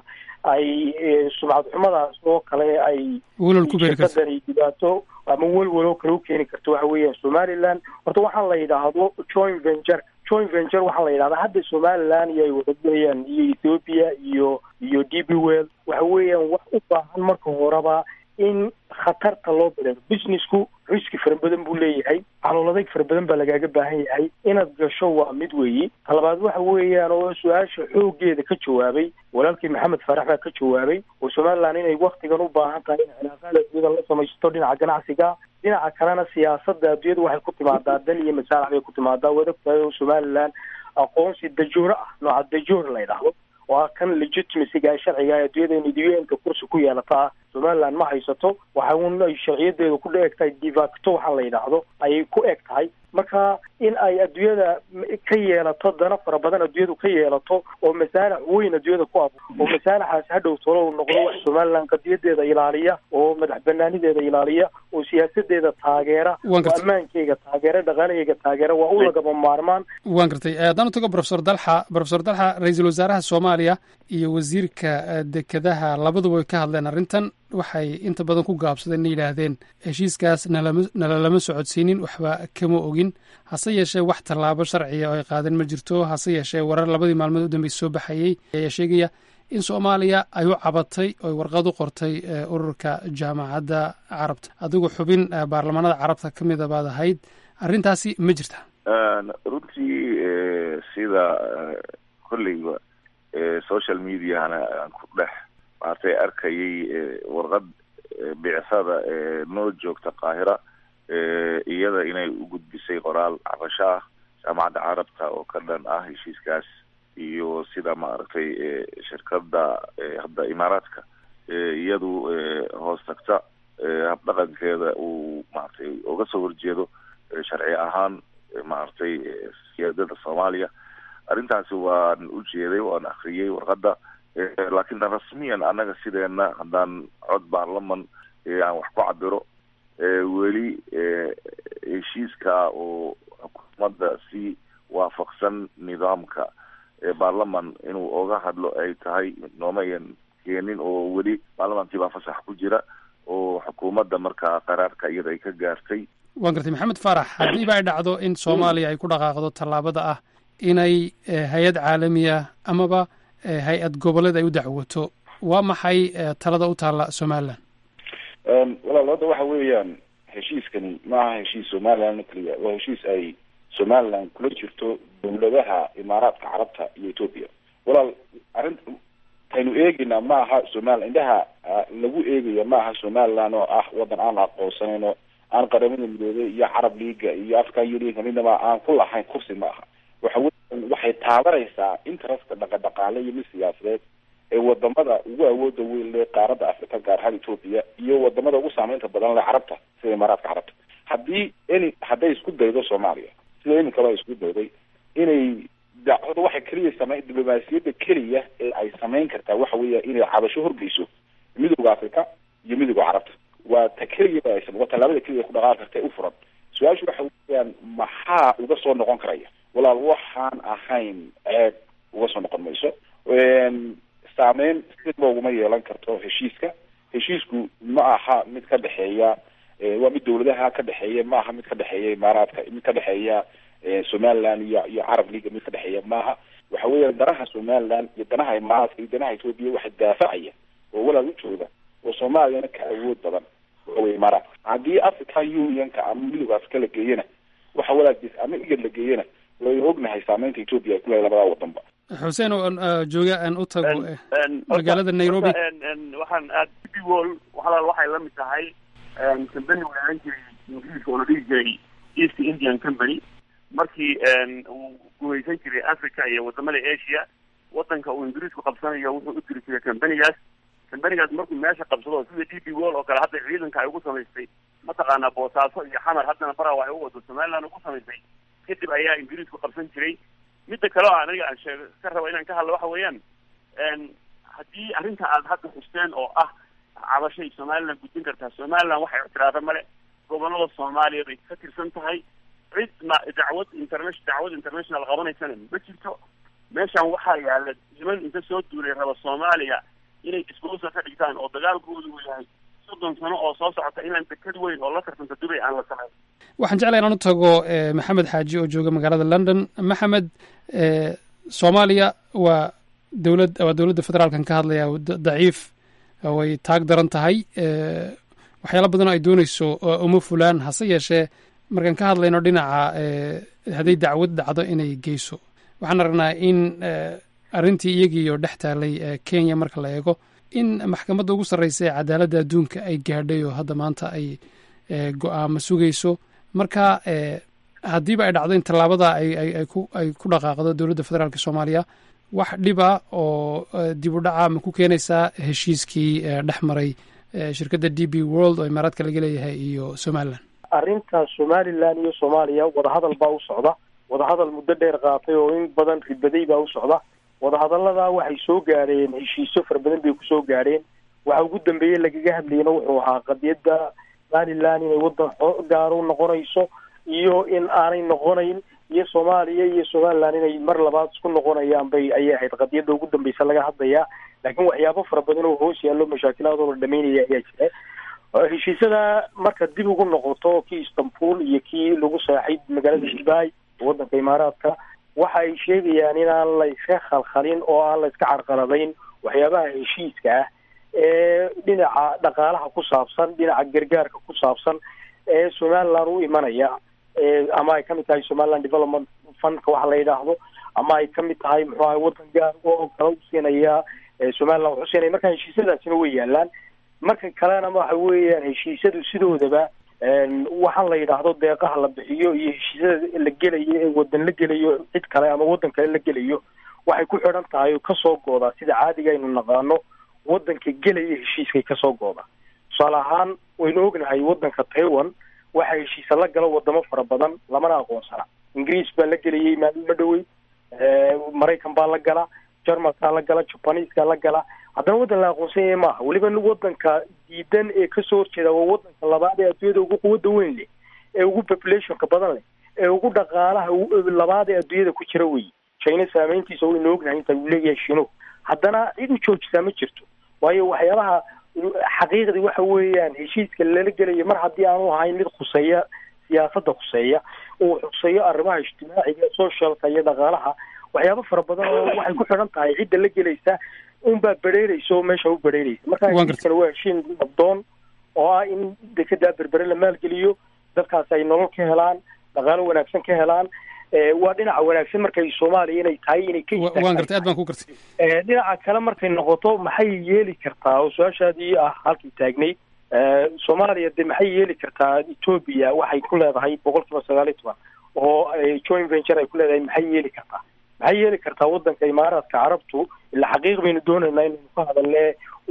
ay sumcad xumadaas oo kale ay welwel ku beeri karto shirkadani dhibaato ama welwel oo kale u keeni karto waxa weeyaan somaliland horta waxaa la yidhaahdo joint venture joint venture waxaa la yidhahdaa hadda somaliland iyo ay wadagelayaan iyo ethiopia iyo iyo d b well waxa weeyaan wax u baahan marka horeba in khatarta loo bileero businessku riski fara badan buu leeyahay calool adayg fara badan baa lagaaga baahan yahay inaad gasho waa mid weeyi talabaad waxa weeyaan oo su-aasha xoogeeda ka jawaabay walaalkii maxamed faarax baa ka jawaabay oo somaliland inay waktigan u baahan tahay in cilaaqaada adduunyada la samaysto dhinaca ganacsiga dhinaca kalena siyaasada adduunyada waxay ku timaadaa dan iyo masaalax bay ku timaadaa waad ogtahay oo somaliland aqoonsi dajoore ah nooca dajoor la yidhaahdo oo ah kan legitimacyga sharciga ee adduunyada uniduenka kursi ku yeelata ah somaliland ma haysato waxa un ay sharciyadeeda ku eg tahay divacto waxaa la yidhaahdo ayay ku eg tahay marka in ay adduunyada ka yeelato dana fara badan adduunyadu ka yeelato oo masaalax weyn adduunyada ku abo oo masaalaxaas hadhow tolo u noqdo wax somaliland qadiyadeeda ilaaliya oo madax banaanideeda ilaaliya oo siyaasadeeda taageera oo ammaankeyga taageera dhaqaalaheyga taageera waa u lagaba maarmaan waan gartay haddaan u tago profesor dalxa profesor dalxa ra-iisul wasaaraha soomaaliya iyo wasiirka dekedaha labaduba way ka hadleen arrintan waxay inta badan ku gaabsadeen na yidhaahdeen heshiiskaas nalama nalalama socodsiinin waxba kama ogin hase yeeshee wax tallaabo sharciya oo ay qaadeen ma jirto hase yeeshee warar labadii maalmood u dambeysa soo baxayey ayaa sheegaya in soomaaliya ay u cabatay oy warqad u qortay ururka jaamacadda carabta adigu xubin baarlamaanada carabta ka mida baad ahayd arrintaasi ma jirta runtii sida kolleyba social mediahana aan ku dhex maartay arkayay warqad bicsada noo joogta qaahira iyada inay u gudbisay qoraal cabasho ah jaamacadda carabta oo ka dhan ah heshiiskaas iyo sida maaragtay shirkada hadda imaaraadka iyadu hoos tagta habdhaqankeeda uu maaragtay uga soo horjeedo sharci ahaan maaragtay siyaadada soomaaliya arrintaasi waan u jeeday waan akriyey warqadda laakiin rasmiyan annaga sideena haddaan cod baarlaman aan wax ku cabiro weli heshiiska oo xukuumadda si waafaqsan nidaamka baarlaman inuu oga hadlo ay tahay noomayan keenin oo weli baarlamankii baa fasax ku jira oo xukuumadda markaa qaraarka iyada ay ka gaartay waan gartay maxamed faarax haddiiba ay dhacdo in soomaaliya ay ku dhaqaaqdo tallaabada ah inay hay-ad caalamiya amaba hay-ad goboleed ay u dacwoto waa maxay talada u taalla somaliland walaal hadda waxa weeyaan heshiiskani maaha heshiis somaliland keliya waa heshiis ay somaliland kula jirto dawladaha imaaraadka carabta iyo ethoopia walaal arrin kaynu eegeynaa ma aha somaliland indhaha lagu eegaya ma aha somaliland oo ah wadan aan la aqoonsanayn oo aan qaramada midoobay iyo carab leaga iyo african union midnaba aan ku lahayn kursi ma aha waxa weyan waxay taabanaysaa interestka dhaqadhaqaale iyo mid siyaasadeed ee wadamada ugu awooda weyn le qaaradda africa gaar ahaan ethoopia iyo wadamada ugu saameynta badan le carabta sida imaaraadka carabta haddii any hadday isku daydo soomaaliya sida iminkaba ay isku dayday inay dacwada waxay keliya same diblomaasiyadda keliya ee ay samayn kartaa waxa weeya inay cabasho horgeyso midooda africa iyo midooda carabta waa ta keliya aysan waa tallaabada keliya ku dhaqaaqi karta ee u furan su-aashu waxa weeyaan maxaa uga soo noqon karaya walaal waxaan ahayn ceeb uga soo noqon mayso saameyn sidba uguma yeelan karto heshiiska heshiisku ma aha mid ka dhexeeya waa mid dawladaha ka dhexeeya ma aha mid ka dhexeeya imaaraadka mid ka dhexeeya somaliland iyo iyo carab leaga mid ka dhexeeya maaha waxa weeyaan danaha somaliland iyo danaha imaaraadka iyo danaha ethoopia waxa daafacaya oo walaal u jooga oo soomaaliyana ka awood badan waawey imaaraadka haddii african unionka ama midooda africa la geeyana waxa walaagis ama igad la geeyana waynu ognahay saameynta ethoopia ay ku lehay labadaa wadanba xuseen oo jooga aan u tago magaalada nairobi waxaan aad b wall walaal waxay la mid tahay company walaalan jiray ingiriiska oo la dhihi jiray east indian company markii uu gumaysan jiray africa iyo wadamada asia wadanka uu ingiriisku qabsanayo wuxuu u diri jiray companigaas companigaas markuu meesha qabsado sida d b wall oo kale hadda ciidanka ay ugu samaystay mataqaanaa boosaaso iyo xamar haddana barawa ay u wado somaliland ugu samaystay kadib ayaa ingiriisku qabsan jiray midda kale oo aniga aan sheeg ka rabo inaan ka hadlo waxa weeyaan haddii arrinta aad hadda xusteen oo ah cabashay somaliland gudbin kartaa somaliland waxay ictiraada male gobolada soomaaliya bay ka tirsan tahay cid ma dacwad internation dacwad international qabanaysana ma jirto meeshan waxaa yaala niman inta soo duulay raba soomaaliya inay disposal ka dhigtaan oo dagaalkoodu uu yahay soddon sano oo soo socota inaan dekad weyn oo la tartanta dubay aan la samayn waxaan jeclay inaan u tago maxamed xaaji oo jooga magaalada london maxamed soomaaliya waa dowlad waa dowladda federaalkan ka hadlaya daciif way taag daran tahay waxyaala badan oo ay dooneyso uma fulaan hase yeeshee markaan ka hadlayno dhinaca hadday dacwad dhacdo inay geyso waxaan aragnaa in arrintii iyagiioo dhex taalay kenya marka la eego in maxkamadda ugu sarreysa ee cadaaladda adduunka ay gaadhay oo hadda maanta ay go-aamo sugayso marka haddiiba ay dhacdo in tallaabada ay ku dhaqaaqdo dowladda federaalk soomaaliya wax dhiba oo dib u dhaca ma ku keenaysaa heshiiskii dhex maray shirkadda d b world oo imaaraadka laga leeyahay iyo somalilan arrinta somalilan iyo soomaaliya wadahadal baa u socda wadahadal muddo dheer qaatay oo in badan ribaday baa u socda wadahadallada waxay soo gaadheen heshiisyo fara badan bay kusoo gaadheen waxa ugu dambeeyey lagaga hadlayna wuxuu ahaa qadiyadda somalilan inay waddan gaaro noqonayso iyo in aanay noqonayn iyo soomaaliya iyo somalilan inay mar labaad isku noqonayaan bay ayay ahayd qadiyadda ugu dambeysa laga hadlayaa laakiin waxyaabo fara badan oo hoos yaallo mashaakilaadoo la dhamaynaya ayaa jira heshiisyada marka dib ugu noqoto kii istanbul iyo kii lagu saaxay magaalada dubai waddanka imaaraadka waxa ay sheegayaan inaan la iska khalkhalin oo aan la iska carqaladayn waxyaabaha heshiiska ah ee dhinaca dhaqaalaha ku saabsan dhinaca gargaarka ku saabsan ee somaliland u imanaya ama ay kamid tahay somaliland development fundka waxa la yidhaahdo ama ay kamid tahay muxuu ahay waddan gaar oo kala usiinaya somaliland wuxuu siinaya marka heshiisyadaasina way yaalaan marka kalena waxa weeyaan heshiisyadu sidoodaba waxaan la yidhaahdo deeqaha la bixiyo iyo heshiisyada la gelayo ee wadan la gelayo cid kale ama waddan kale la gelayo waxay ku xidhan tahay oo kasoo goodaa sida caadiga aynu naqaano waddanka gelaya heshiiskay kasoo goodaa tusaale ahaan waynu ognahay waddanka taiwan waxaa heshiisa la galo wadamo fara badan lamana aqoonsana ingiriis baa la gelayay maalmo dhowey maraykan baa la gala jarmalkaa la gala jabaniiskaa la gala haddana waddan la aqoonsan yahay maaha weliba waddanka diidan ee kasoo horjeeda waa waddanka labaad ee adduunyada ugu quwadda weyn leh ee ugu populationka badan leh ee ugu dhaqaalaha labaad ee adduunyada ku jira wey china saameyntiisa waynu ognahay inta uu leeyahay shino haddana cid u joojisaa ma jirto waayo waxyaabaha xaqiiqdii waxa weeyaan heshiiska lala gelayo mar haddii aanu ahayn mid khuseeya siyaasadda khuseeya uu xuseeyo arrimaha ijtimaaciga socialka iyo dhaqaalaha waxyaabo fara badan oo waxay ku xidhan tahay cidda la gelaysa unbaa bedheereysa oo meesha u bedheereysa marka heshiiskana waa heshiin nabdoon oo ah in dekedaa berbere la maalgeliyo dadkaas ay nolol ka helaan dhaqaalo wanaagsan ka helaan waa dhinaca wanaagsan markay soomaaliya inay tahay inay ka waan gartay aad baan ku gartay dhinaca kale markay noqoto maxay yeeli kartaa oo su-aashaadii ah halkii taagnayd soomaaliya de maxay yeeli kartaa etoobiya waxay ku leedahay boqol kiiba sagaal iyo toban oo joint venture ay ku leedahay maxay yeeli kartaa maxay yeeli kartaa waddanka imaaraadka carabtu ila xaqiiq baynu doonaynaa inaynu ka hadalne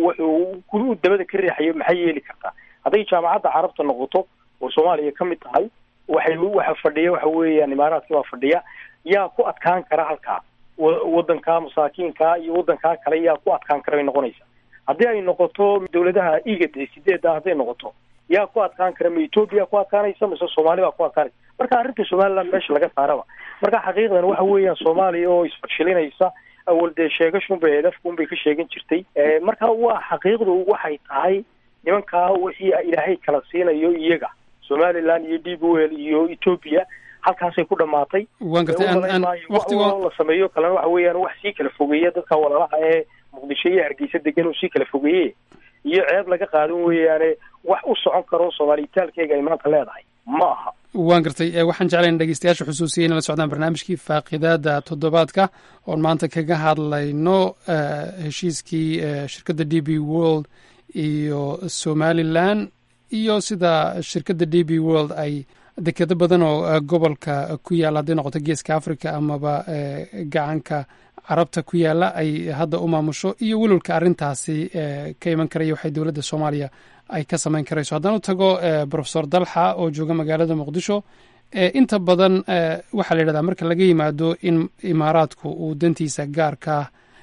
wuxuu dabada ka riixayo maxay yeeli kartaa hadday jaamacadda carabta noqoto oo soomaaliya ka mid tahay waxay waxa fadhiya waxa weeyaan imaaraadka baa fadhiya yaa ku adkaan kara halkaa waddanka masaakiinka iyo waddankaa kale yaa ku adkaan kara bay noqonaysaa haddii ay noqoto dawladaha igad ee sideedda hadday noqoto yaa ku adkaan kara ma etoobiya ku adkaanaysa mise soomaali baa ku adkaanaysa marka arrinta somaliland meesha laga saaraba marka xaqiiqdan waxa weeyaan soomaaliya oo isfarshilinaysa awal dee sheegashunbay hedafkunbay ka sheegan jirtay marka waa xaqiiqdu waxay tahay nimankaa wixii ilaahay kala siinayo iyaga somaliland iyo d b l iyo etoobiya halkaasay ku dhamaatay waan gartay waqtigo la sameeyo kalena waxa weeyaan wax sii kala fogeeya dadka walaalaha ee muqdisho iyo hargeysa degan oo sii kala fogeeye iyo ceeb laga qaadan weeyaane wax u socon karo soomaaliyitaalkeega ay maanta leedahay ma aha waan gartay waxaan jeclayn dhegeystayaasha xusuusiyay inay la socdaan barnaamijkii faaqidaada toddobaadka oon maanta kaga hadlayno heshiiskii shirkadda d b world iyo somalilan iyo sida shirkadda d b world ay dekedo badan oo gobolka ku yaalla hadday noqoto geeska africa amaba gacanka carabta ku yaalla ay hadda u maamusho iyo welwalka arrintaasi ka iman karaya waxay dowladda soomaaliya ay ka samayn karayso haddaan u tago profesor dalxa oo jooga magaalada muqdisho inta badan waxaa la yidhahdaa marka laga yimaado in imaaraadku uu dantiisa gaarka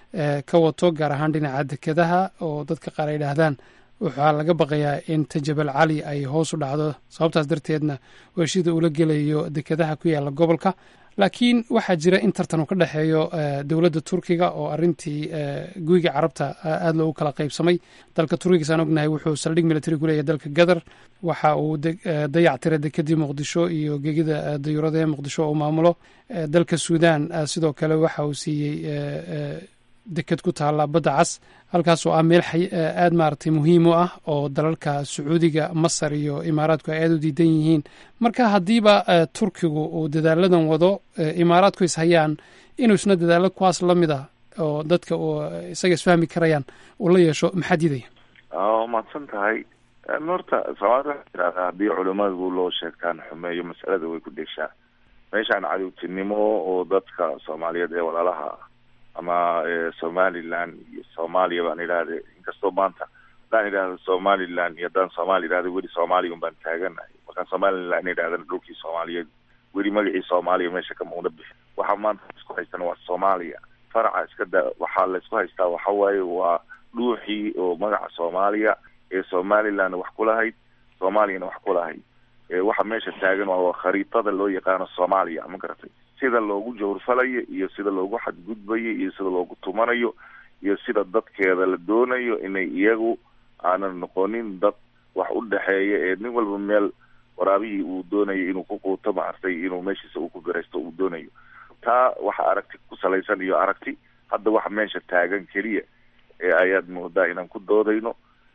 ka wato gaar ahaan dhinaca dekedaha oo dadka qaar ay yidhaahdaan waxaa laga baqayaa in tajabal cali ay hoos u dhacdo sababtaas darteedna heshida ula gelayo dekedaha ku yaalla gobolka laakiin waxaa jira in tartan uu ka dhexeeyo dowladda turkiga oo arrintii guyiga carabta aada loogu kala qaybsamay dalka turkiga saan ognahay wuxuu saldhig military ku leeyahay dalka qatar waxa uu dayac tira dekedii muqdisho iyo gegida dayuurada ee muqdisho oo maamulo dalka suudan sidoo kale waxa uu siiyey deked ku taalla badda cas halkaasoo ah meel aada maaragtay muhiim u ah oo dalalka sacuudiga masar iyo imaaraadku ay aada u diidan yihiin marka haddiiba turkigu uu dadaaladan wado imaaraadku is hayaan inuu isna dadaalo kuwaas la mid ah oo dadka isaga isfahmi karayaan uu la yeesho maxaa diidaya waa mahadsan tahay horta soomaalida tirahda haddii culimadu loo sheegtaan xumeeyo masalada way ku dheeshaa meeshaan cadowtinimo oo dadka soomaaliyeed ee walaalaha ah ama somaliland iyo soomaaliya baan idhahda inkastoo maanta haddaan idhahdo somaliland iyo haddaan soomaali idhahdo weli soomaaliya un baan taaganahay markaan somaliland idhahdana dhulkii soomaaliyeed weli magacii soomaaliya meesha kama una bixin waxaa maanta isku haystana waa soomaaliya faraca iska da waxaa laysku haystaa waxa waaye waa dhuuxii oo magaca soomaaliya ee somalilandna wax kulahayd soomaaliyana wax kulahayd waxa meesha taagan waa khariitada loo yaqaano soomaaliya ma garatay sida loogu jawrfalayo iyo sida loogu xadgudbayo iyo sida loogu tumanayo iyo sida dadkeeda la doonayo inay iyagu aanan noqonin dad wax u dhexeeya ee nin walba meel waraabihii uu doonayo inuu ku quuto maartay inuu meeshiisa uu ku garaysto uu doonayo taa waxa aragti ku salaysan iyo aragti hadda waxa meesha taagan keliya ee ayaad moodaa inaan ku doodayno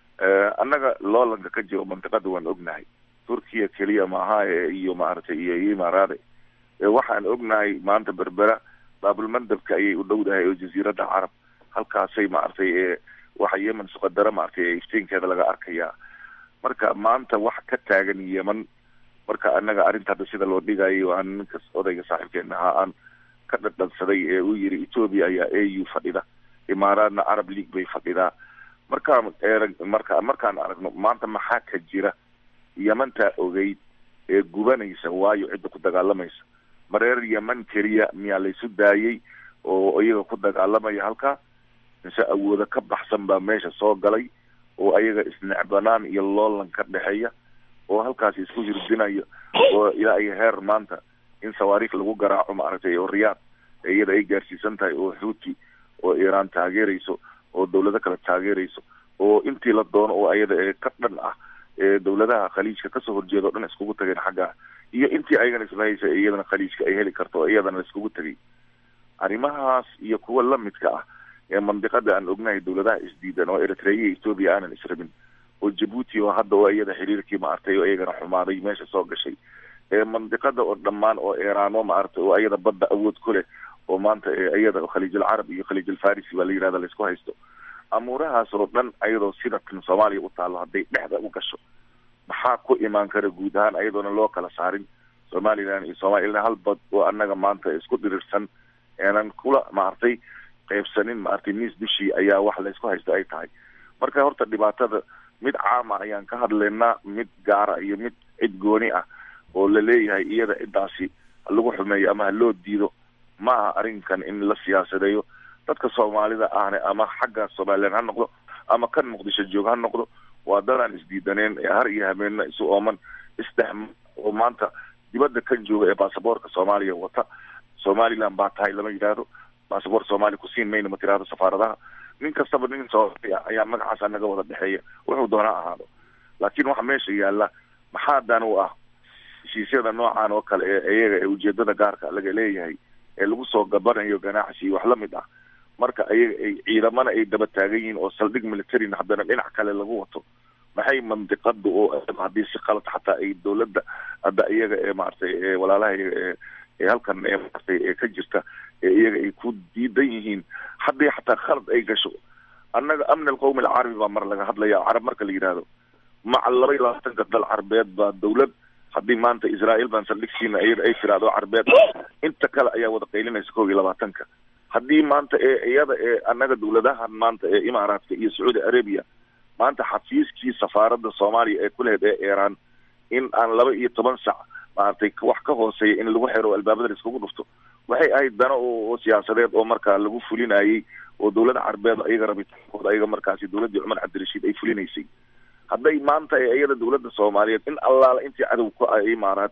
annaga loolanka ka jiro mantiqada waan ognahay turkiya keliya maaha iyo maaragtay iyo imaaraade waxaan ognahay maanta berbera baabulmandabka ayay u dhowdahay oo jasiiradda carab halkaasay maaragtay waxa yemen suqadara maaragtay iftiinkeeda laga arkayaa marka maanta wax ka taagan yemen marka annaga arrinta hadda sida loo dhigayo aan ninkas odayga saaxiibkeena ahaa aan ka dhadhansaday ee uu yiri ethoobia ayaa a u fadhida imaaraadna arab league bay fadhidaa markaan erag marka markaan aragno maanta maxaa ka jira yemantaa ogeyd ee gubanaysa waayo cidda ku dagaalamaysa mareer yeman keliya miyaa laysu daayay oo iyaga ku dagaalamaya halkaa mise awooda ka baxsan baa meesha soo galay oo ayaga isnecbanaan iyo loolan ka dhexeeya oo halkaasi isku hirdinayo oo ilaa iyo heer maanta in sawaariikh lagu garaaco maaragtay oo riyaad iyada ay gaarsiisan tahay oo xuuti oo iiraan taageerayso oo dawlado kale taageerayso oo intii la doono oo ayada ee ka dhan ah ee dawladaha khaliijka kasoo horjeeda o dhan iskugu tageen xaggaa iyo intii ayagana islahaysa iyadana khaliijka ay heli karto oo iyadana laiskugu tegay arrimahaas iyo kuwa lamidka ah ee mandiqada aan ognahay dawladaha isdiidan oo eritrea iyo ethoobia aanan israbin oo jabuuti oo hadda oo iyada xiriirkii maaragtay oo iyagana xumaaday meesha soo gashay ee mandiqada oo dhammaan oo eeraano maaragtay oo iyada badda awood ku leh oo maanta iyada khaliij alcarab iyo khaliij alfarisi baa la yidhahda laisku haysto amuurahaas oo dhan ayadoo sida kan soomaaliya u taalo hadday dhexda u gasho maxaa ku imaan kara guud ahaan ayadoona loo kala saarin somaliland iyo soomaliya hal bad oo annaga maanta isku dhirirsan eenan kula maaragtay qaybsanin maaragtay miis bishii ayaa wax laysku haysto ay tahay marka horta dhibaatada mid caama ayaan ka hadlaynaa mid gaara iyo mid cid gooni ah oo la leeyahay iyada ciddaasi lagu xumeeyo ama ha loo diido ma aha arrinkan in la siyaasadeeyo dadka soomaalida ahne ama xagga somaliland ha noqdo ama kan muqdisho joog ha noqdo waa dadaan isdiidaneen ee har iyo habeenna isu ooman isdhex oo maanta dibadda kan jooga ee baasaboorka soomaaliya wata somaliland baa tahay lama yidhaahdo baasaboor soomaaliya kusiin mayna ma tirahdo safaaradaha nin kastaba nin soomaaliya ayaa magacaas anaga wada dhexeeya wuxuu doona ahaado laakiin waxa meesha yaalla maxaa dan u ah heshiisyada noocan oo kale ee iyaga ee ujeedada gaarka laga leeyahay ee lagu soo gabanayo ganacsi iyo wax lamid ah marka ayaga ay ciidamana ay daba taagan yihiin oo saldhig militarina haddana dhinac kale lagu wato maxay mandiqada oo haddii si qalad xataa ay dawladda hadda iyaga ee maaragtay ee walaalaha ee ee halkan ee maaragtay ee ka jirta ee iyaga ay ku diidan yihiin haddii xataa khalad ay gasho annaga amni alqawmi alcarabi baa mar laga hadlaya carab marka la yidhaahdo maca laba iyo labaatanka dal carbeed baa dawlad haddii maanta israael baan saldhig siina iyada ay tiraahdo carbeed inta kale ayaa wada qaylinaysa kow iyo labaatanka haddii maanta ee iyada ee annaga dawladahan maanta ee imaaraadka iyo sacuudi arabia maanta xafiiskii safaaradda soomaaliya ee kulehed ee iiraan in aan laba iyo toban sac maaragtay wax ka hooseeya in lagu xiro albaabada laiskugu dhufto waxay ahayd dano oo siyaasadeed oo markaa lagu fulinayay oo dawladda carbeed ayaga rabitaankooda ayaga markaasi dawladdii cumar cabdirashiid ay fulinaysay hadday maanta ee iyada dawladda soomaaliyeed in allaala intii cadow ku ah imaaraad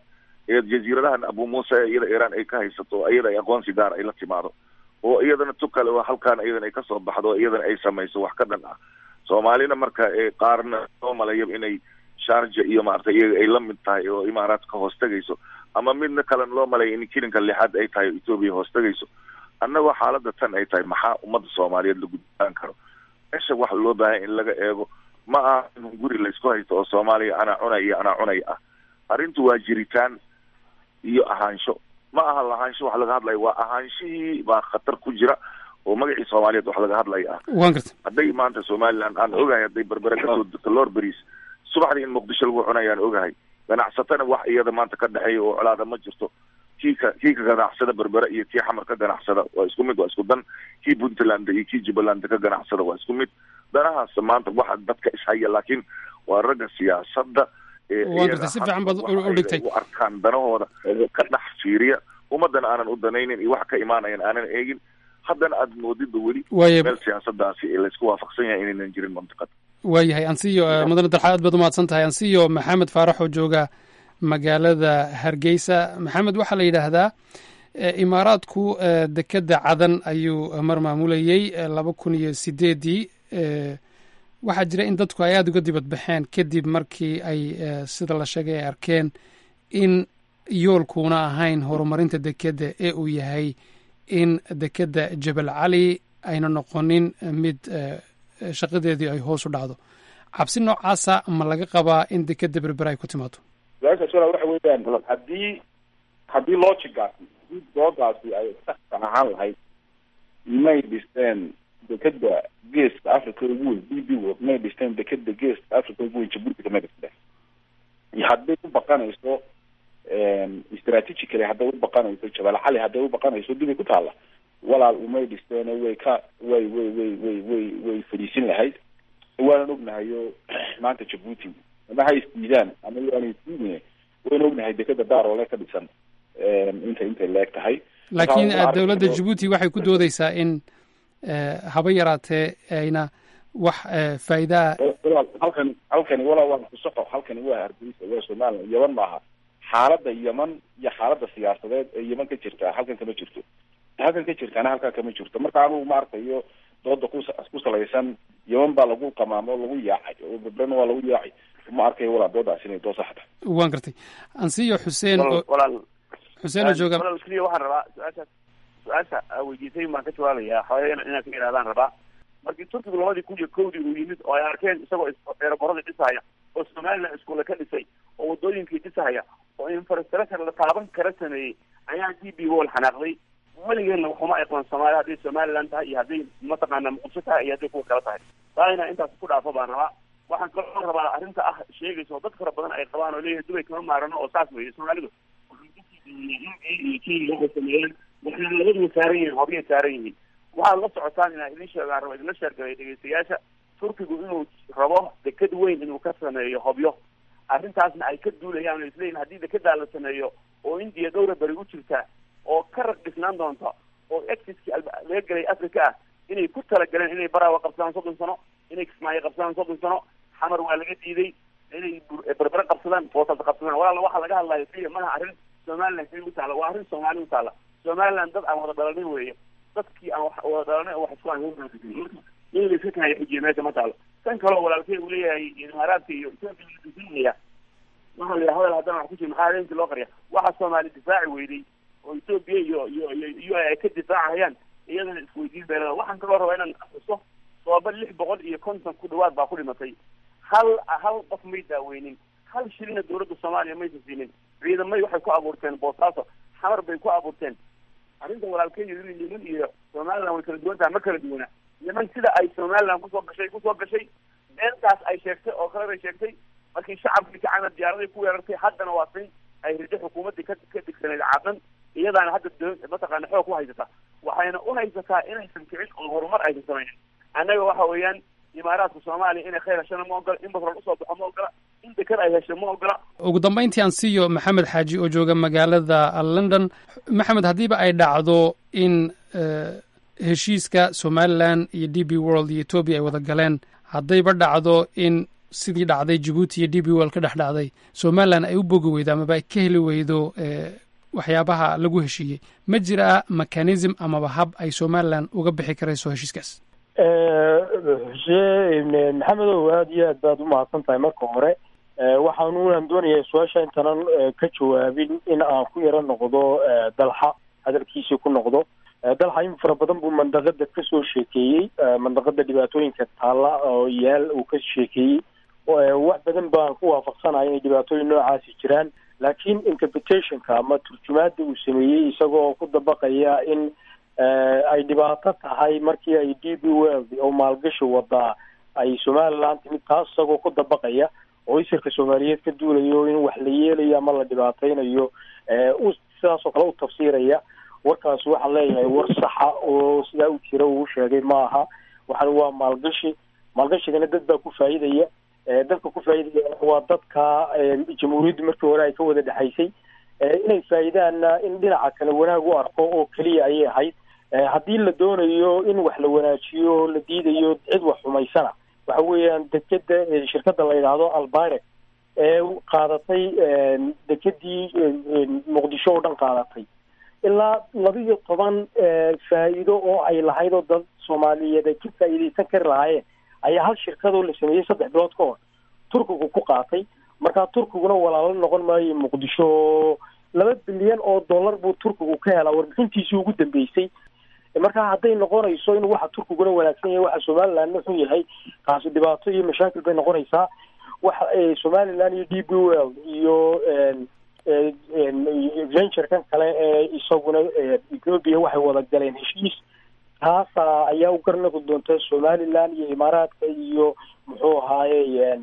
ee jaziiradahan abu muuse ee iyada iiraan ay ka haysato iyada ay aqoonsi gaar ay la timaado oo iyadana tu kale oo halkaan iyadana ay kasoo baxdo oo iyadana ay samayso wax ka dhan ah soomaalina marka ee qaarna soo malaya inay sharja iyo maaragtay iyaga ay la mid tahay oo imaaraadka hoos tegayso ama midna kalena loo malaya in kirinka lixaad ay tahay oo etoobiya hoos tegayso annagoo xaaladda tan ay tahay maxaa ummadda soomaaliyeed la gudbaan karo meesha waxa loo baahanya in laga eego ma aha in guri laysku haysto oo soomaaliya anaa cunay iyo anaa cunay ah arrintu waa jiritaan iyo ahaansho ma aha lahaansho wax laga hadlaya waa ahaanshihii baa khatar ku jira oo magacii soomaaliyeed wax laga hadlaya ah waan garta hadday maanta somaliland aan ogahay hadday berbere kasoo degto lor beris subaxdii in muqdisho lagu cunayaan ogahay ganacsatana wax iyada maanta ka dhexeeya oo colaada ma jirto kii ka kii ka ganacsada berbere iyo kii xamar ka ganacsada waa isku mid waa isku dan kii puntland iyo kii jubbaland ka ganacsada waa isku mid danahaas maanta waxa dadka ishaya laakiin waa ragga siyaasadda ee Waa gartay, si fiican baad u- u iyaga dhigtay. u arkaan danahooda ka dhex fiiriya ummadana aanan u danaynin iyo wax ka imaanayan aanan eegin haddana aad moodidba weli Waaye- meel siyaasadaasi ee laysku waafaqsan yahay inaynan jirin mantiqada waayahay ansiyo eh, mudane dalxa aad baad umahadsan tahay ansiyo maxamed faarax oo jooga magaalada hargeysa maxamed waxaa la yidhaahdaa eh, imaaraadku eh, dekedda cadan ayuu mar maamulayey eh, laba kun iyo sideedii eh, waxaa jira in dadku ay aada uga dibad baxeen kadib markii ay eh, sida la sheegay ay arkeen in yoolkuuna ahayn horumarinta dekedda ee uu yahay in dekedda jebel cali ayna noqonin eh, mid eh, shaqadeedii ay hoos u dhacdo cabsi noocaasa ma laga qabaa in dekedda berber ay ku timaado su-aashaas walaa waxa weeyaan haddii haddii logigaasi haddii doodaasi ay saxka ahaan lahayd may dhisteen dekeda geeska africa ugu weyn b b world may dhisteen dekeda geeska africa ugu weyn jabuuti may dhisteen iyo hadday u baqanayso strategically hadday u baqanayso jabal cali hadday u baqanayso dibay ku taalla walaal umay dhisteen way ka way way way way way way fadhiisin lahayd waanan ognahayo maanta jabuuti ama ha isdiidaan ama yaana isdiidine wayna ognahay dekeda daaroole ka dhisan intay intay leeg tahay laakiin Marka, eh, dowladda arrintu- jabuuti waxay ku doodeysaa in eh, haba yaraatee ayna wax eh, faa'iida ah walaal halkani halkani walaa waa kusoxo halkani waa hargeysa waa somaliland yeman maaha xaaladda yeman iyo xaaladda siyaasadeed ee yeman ka jirta halkan kama jirto halkan ka jirtaana halkaa kama jirto marka anugu ma arkayo dooda ku ku salaysan yeman baa lagu qamaamo lagu yaacay oo bebrena waa lagu yaacay ma arkayo walaa doodaas inay dood sax tahay waan gartay ansiyo xuseen oo walaal xuseen oo jooga walaal keliya waxaan rabaa su-aashaas su-aasha aa weydiisay baan ka jawaabayaa xoogaa inaan ka idhahdaan rabaa markii turkigu labadii kun iyo kowdii uu yimid oo ay arkeen isagoo is- eeraboradii dhisahaya oo somaliland iskuule ka dhisay oo wadooyinkii dhisahaya oo infrastructure la taaban kara sameeyey ayaa d b wall xanaaqday weligeedna waxuma aqoon soomaaliya hadday somaliland tahay iyo hadday mataqaana muqdisho tahay iyo hadday kuwa kale tahay taa inaa intaas ku dhaafo baan rabaa waxaan kaloo rabaa arrinta ah sheegaysa oo dad fara badan ay qabaan oo leeyahay dubay kama maarano oo saas weeye soomaalidu sameeyeen waxay labaduba saaran yihiin horyay saaran yihiin waxaad la socotaan inaa idin sheegaan rabo idinla sheergalay dhegeystayaasha turkigu inuu rabo deked weyn inuu ka sameeyo hobyo arrintaasna ay ka duulayaan oo isleeyihin haddii dekedaa la sameeyo oo indiya dhowra beri u jirta oo ka rag dhisnaan doonta oo exiskii alba- laga gelay africa ah inay ku talagaleen inay baraawa qabsadaan soddon sano inay kismaayo qabsadaan soddon sano xamar waa laga diiday inay bur- berbere qabsadaan boosas qabsadaan walaala waxaa laga hadlayo keliya maaha arrin somaliland keliya u taalla waa arrin soomaali u taalla somaliland dad aan wada dhalanin weeye dadkii aan wax wada dhalanay oo wax isku aan in la iska kahayo xujiya meesha ma taalo tan kaleo walaalkey uu leeyahay imaaraadka iyo etoobiya la difaacaya waxaa la yidhaha hadal haddana wax ku jira maxaa habeenkii loo qariya waxaa soomaali difaaci weyday oo etoobiya iyo iyo iyo iyo ay ka difaacayaan iyadana isweydiin beelada waxaan kaloo rabaa inaan xuso sooba lix boqol iyo konton ku dhawaad baa ku dhimatay hal hal qof may daaweynin hal shilina dowladda soomaaliya maysa siinin ciidamay waxay ku abuurteen boosaaso xamar bay ku abuurteen arrinta walaalkeeyo in yeman iyo somaliland way kala duwan tahay ma kala duwana yeman sida ay somaliland kusoo gashay kusoo gashay beentaas ay sheegtay oo kale bay sheegtay markii shacabkii kacana diyaaraday ku weerartay haddana waa sin ay rido xukuumaddii ka ka digsaneyd caadan iyadaana hadda do- mataqaana xoog ku haysata waxayna u haysataa inaysan kicin oo horumar aysan samaynin annaga waxa weeyaan imaaraadka soomaaliya inay khayr heshana ma ogola in batrool usoo baxo ma ogola in deked ay hesho ma ogola ugu dambayntii aan siiyo maxamed xaaji oo jooga magaalada london maxamed haddiiba ay dhacdo in eh, heshiiska somalilan iyo d b world iyo etoobiya ay wada galeen haddayba dhacdo in sidii dhacday jabuuti iyo d b wel ka dhex dhacday somalilan ay u bogi weydo amaba ay ka heli weydo waxyaabaha lagu heshiiyey ma jiraa mechanism amaba hab ay somalilan uga bixi karayso heshiiskaas xuseen maxamedow aada iyo aad baad umahadsan tahay marka hore waxaanunan doonayaa su-aasha intaanan ka jawaabin in aan ku yaro noqdo dalxa hadalkiisii ku noqdo dalxa in fara badan buu mandaqada kasoo sheekeeyey mandaqada dhibaatooyinka taalla oo yaal uu ka sheekeeyey wax badan baan ku waafaqsanaya inay dhibaatooyin noocaasi jiraan laakiin interpretationka ama turjumaada uu sameeyey isagoo ku dabaqaya in ay dhibaato tahay markii ay d b world oo maalgashi wadaa ay somaliland timid taas isagoo ku dabaqaya oo isirka soomaaliyeed ka duulayo in wax la yeelayo ama la dhibaateynayo sidaas oo kale u tafsiiraya warkaas waxaan leeyahay war saxa oo sidaa u jira uu sheegay ma aha waxaan waa maalgashi maalgashigana dad baa ku faa'iidaya dadka ku faa'iidaya waa dadka jamhuuriyaddu markii hore ay ka wada dhexaysay inay faa'iidaanna in dhinaca kale wanaag u arko oo keliya ayay ahayd haddii la doonayo in wax la wanaajiyo la diidayo cid wax xumaysana waxa weeyaan dekeda shirkadda la yidhaahdo albirec ee qaadatay dekedii muqdisho oo dhan qaadatay ilaa laba iyo toban faa'iido oo ay lahayd oo dad soomaaliyeed ay ka faa'iidaysan kari lahaayeen ayaa hal shirkadoo la sameeyey saddex bilood ka hor turkigu ku qaatay markaa turkiguna walaalo noqon maayo muqdisho laba bilyan oo dollar buu turkigu ka helaa warbixintiisii ugu dambeysay markaa hadday noqonayso in waxa turkiguna wanaagsan yahay waxa somalilandna xun yahay taasi dhibaato iyo mashaakil bay noqonaysaa waxa somaliland iyo d b world iyo venturekan kale ee isaguna ethoopia waxay wada galeen heshiis taasa ayaa u garnaqi doonta somaliland iyo imaaraadka iyo muxuu ahaaye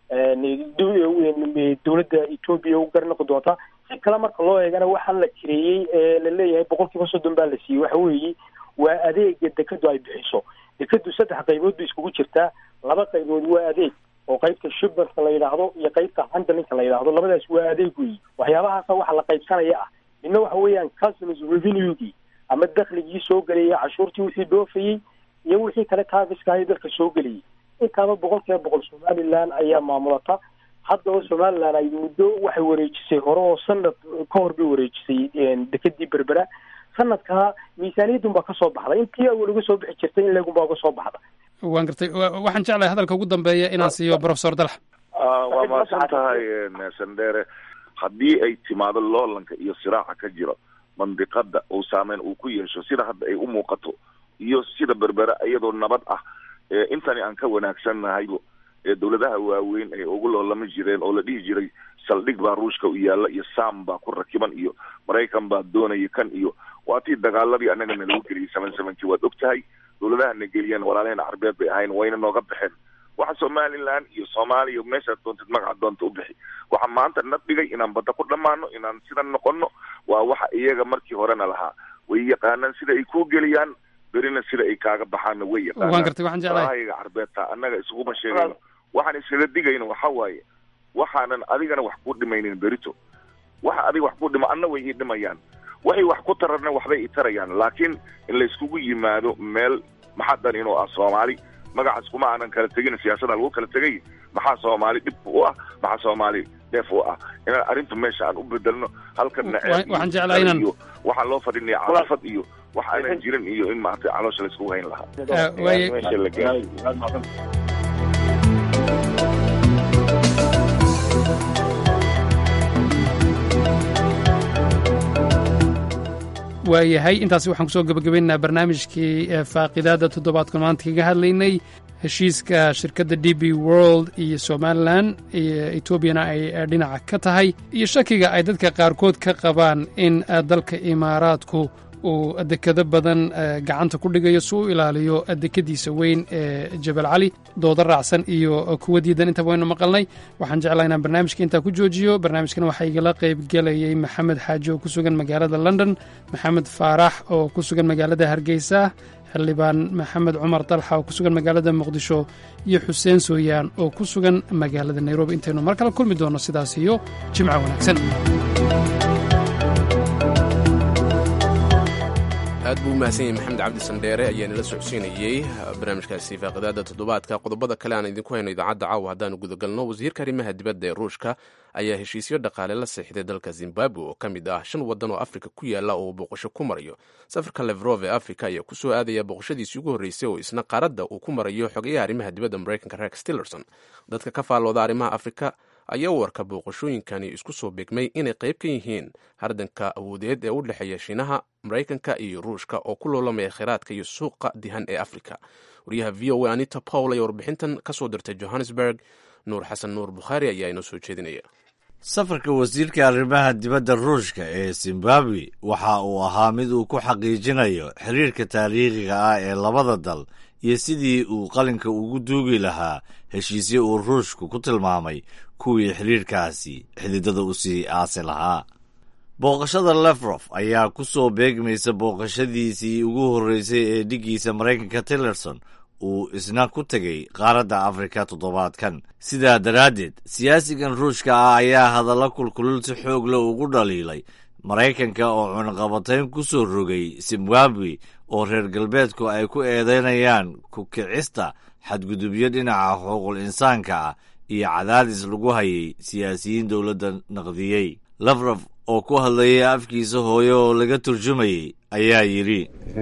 dowladda ethoopia u garnaqi doonta si kale marka loo eegana waxaan la jireeyey ee la leeyahay boqol kiiba soddon baa la siiyey waxa weeye waa adeega dekadu ay bixiso dekadu saddex qaybood bay iskugu jirtaa laba qaybood waa adeeg oo qaybta shipperka la yidhaahdo iyo qaybta handlinka la yidhaahdo labadaas waa adeeg weyi waxyaabahaasa waxa la qaybsanaya ah midna waxa weeyaan customs revenuegii ama dakligii soo gelayay cashuurtii wixii dhoofayey iyo wixii kale taafiska ahay dalka soo gelayay intaaba boqol kiiba boqol somaliland ayaa maamulata haddaba somaliland ay muddo waxay wareejisay hore oo sanad ka hor bay wareejisay dekedii berbera sanadkaa miisaaniyadun baa kasoo baxday intii awal uga soo bixi jirtay in leegun baa uga soo baxda waan gartay waxaan jeclahay hadalka ugu dambeeya inaan siiyo professor dalax waa mahadsan tahay sandere haddii ay timaado loolanka iyo siraaca ka jiro mandiqada uu saameyn uu ku yeesho sida hadda ay u muuqato iyo sida berbera iyadoo nabad ah intani aan ka wanaagsannahay dowladaha waaweyn ay ugu loolama jireen oo la dhihi jiray saldhig baa ruushka u yaalla iyo sam baa ku rakiban iyo maraykan baa doonaya kan iyo waa tii dagaaladii annaga nalagu geliyay seven sevenkii waad og tahay dowladaha na geliyeen walaalaheen carbeed bay ahayn wayna nooga baxeen waxa somaliland iyo soomaaliya meeshaad doontid magaca doonta u bixi waxa maanta na dhigay inaan badda ku dhammaano inaan sidan noqono waa waxa iyaga markii horena lahaa way yaqaanaan sida ay kuu geliyaan berina sida ay kaaga baxaanna way waan gartay waxaan jeclahay yaqaanaayaga carbeedta annaga isuguma sheegayno waxaan iskaga digayno waxa waaye waxaanan adigana wax ku dhimaynin berito waxa adiga wax ku dhima anna way ii dhimayaan waxay wax ku tararna waxbay i tarayaan laakiin in layskugu yimaado meel maxaa dan inuu ah soomaali magacaas kuma aanan kala tegin siyaasada lagu kala tegay maxaa soomaali dhib u ah maxaa soomaali dheef u ah inaan arrinta meesha aan u bedelno halkan waxaan jeclaa inaan iyo waxaan loo fadhinaya calaafad iyo wax aanan jirin iyo in maaragtay caloosha layskugu hayn lahaa waaye meesha la gaaro waayahay intaasi waxaan kusoo gebagabaynaynaa barnaamijkii faaqidaada toddobaadkan maanta kaga hadlaynay heshiiska shirkadda d b world iyo somalilan iyo etoobiyana ay dhinaca ka tahay iyo shakiga ay dadka qaarkood ka qabaan in dalka imaaraadku uu dekado badan gacanta ku dhigayo si u ilaaliyo dekadiisa weyn ee jabal cali dooda raacsan iyo kuwa diidan intaba waynu maqalnay waxaan jeclaa inaan barnaamijka intaa ku joojiyo barnaamijkan waxaa igala qayb gelayay maxamed xaaji oo ku sugan magaalada london maxamed faarax oo ku sugan magaalada hargeysa xildhibaan maxamed cumar dalxa oo ku sugan magaalada muqdisho iyo xuseen sooyaan oo ku sugan magaalada nairobi intaynu mar kale kulmi doonno sidaas iyo jimco wanaagsan aad buu u mahadsan yahay maxamed cabdi sandheere ayaa nala socodsiinayey barnaamijkaasi faaqidaada toddobaadka qodobada kale aan idinku hayno idaacadda caawa haddaanu gudagalno wasiirka arrimaha dibadda ee ruushka ayaa heshiisyo dhaqaale la seexday dalka zimbabwe oo ka mid ah shan waddan oo afrika ku yaala oo booqasho ku marayo safarka levrof ee afrika ayaa kusoo aadaya booqashadiisii ugu horreysay oo isna qaaradda uu ku marayo xogayaha arrimaha dibadda maraykanka rex tillerson dadka ka faallooda arrimaha afrika ayaa warka booqashooyinkani isku soo beegmay inay qayb ka yihiin hardanka awoodeed ee u dhexeeya shiinaha maraykanka iyo ruushka oo ku loolamaya kheyraadka iyo suuqa dihan ee afrika wariyaha v o a anita pawl ayaa warbixintan ka soo dirtay johannesburg nuur xasan nuur bukhaari ayaa inoo soo jeedinaya safarka wasiirka arrimaha dibadda ruushka ee zimbabwe waxa uu ahaa mid uu ku xaqiijinayo xiriirka taariikhiga ah ee labada dal iyo sidii uu qalinka ugu duugi lahaa heshiisyo uu ruushku ku tilmaamay kuwii xiriirkaasi xididada u sii aasi lahaa booqashada lefrof ayaa ku soo beegmaysa booqashadiisii ugu horreysay ee dhiggiisa maraykanka tillerson uu isna ku tegey qaaradda afrika toddobaadkan sidaa daraaddeed siyaasigan ruushka ah ayaa hadalla kulkulul si xoog leh ugu dhaliilay maraykanka oo cunaqabatayn ku soo rogay zimbabwe oo reer galbeedku ay ku eedaynayaan ku kicista xadgudubyo dhinaca xuquuqul insaanka ah iyo cadaadis lagu hayay siyaasiyiin dowladda naqdiyey lafrof oo ku hadlayay afkiisa hooye oo laga turjumayey ayaa yidhi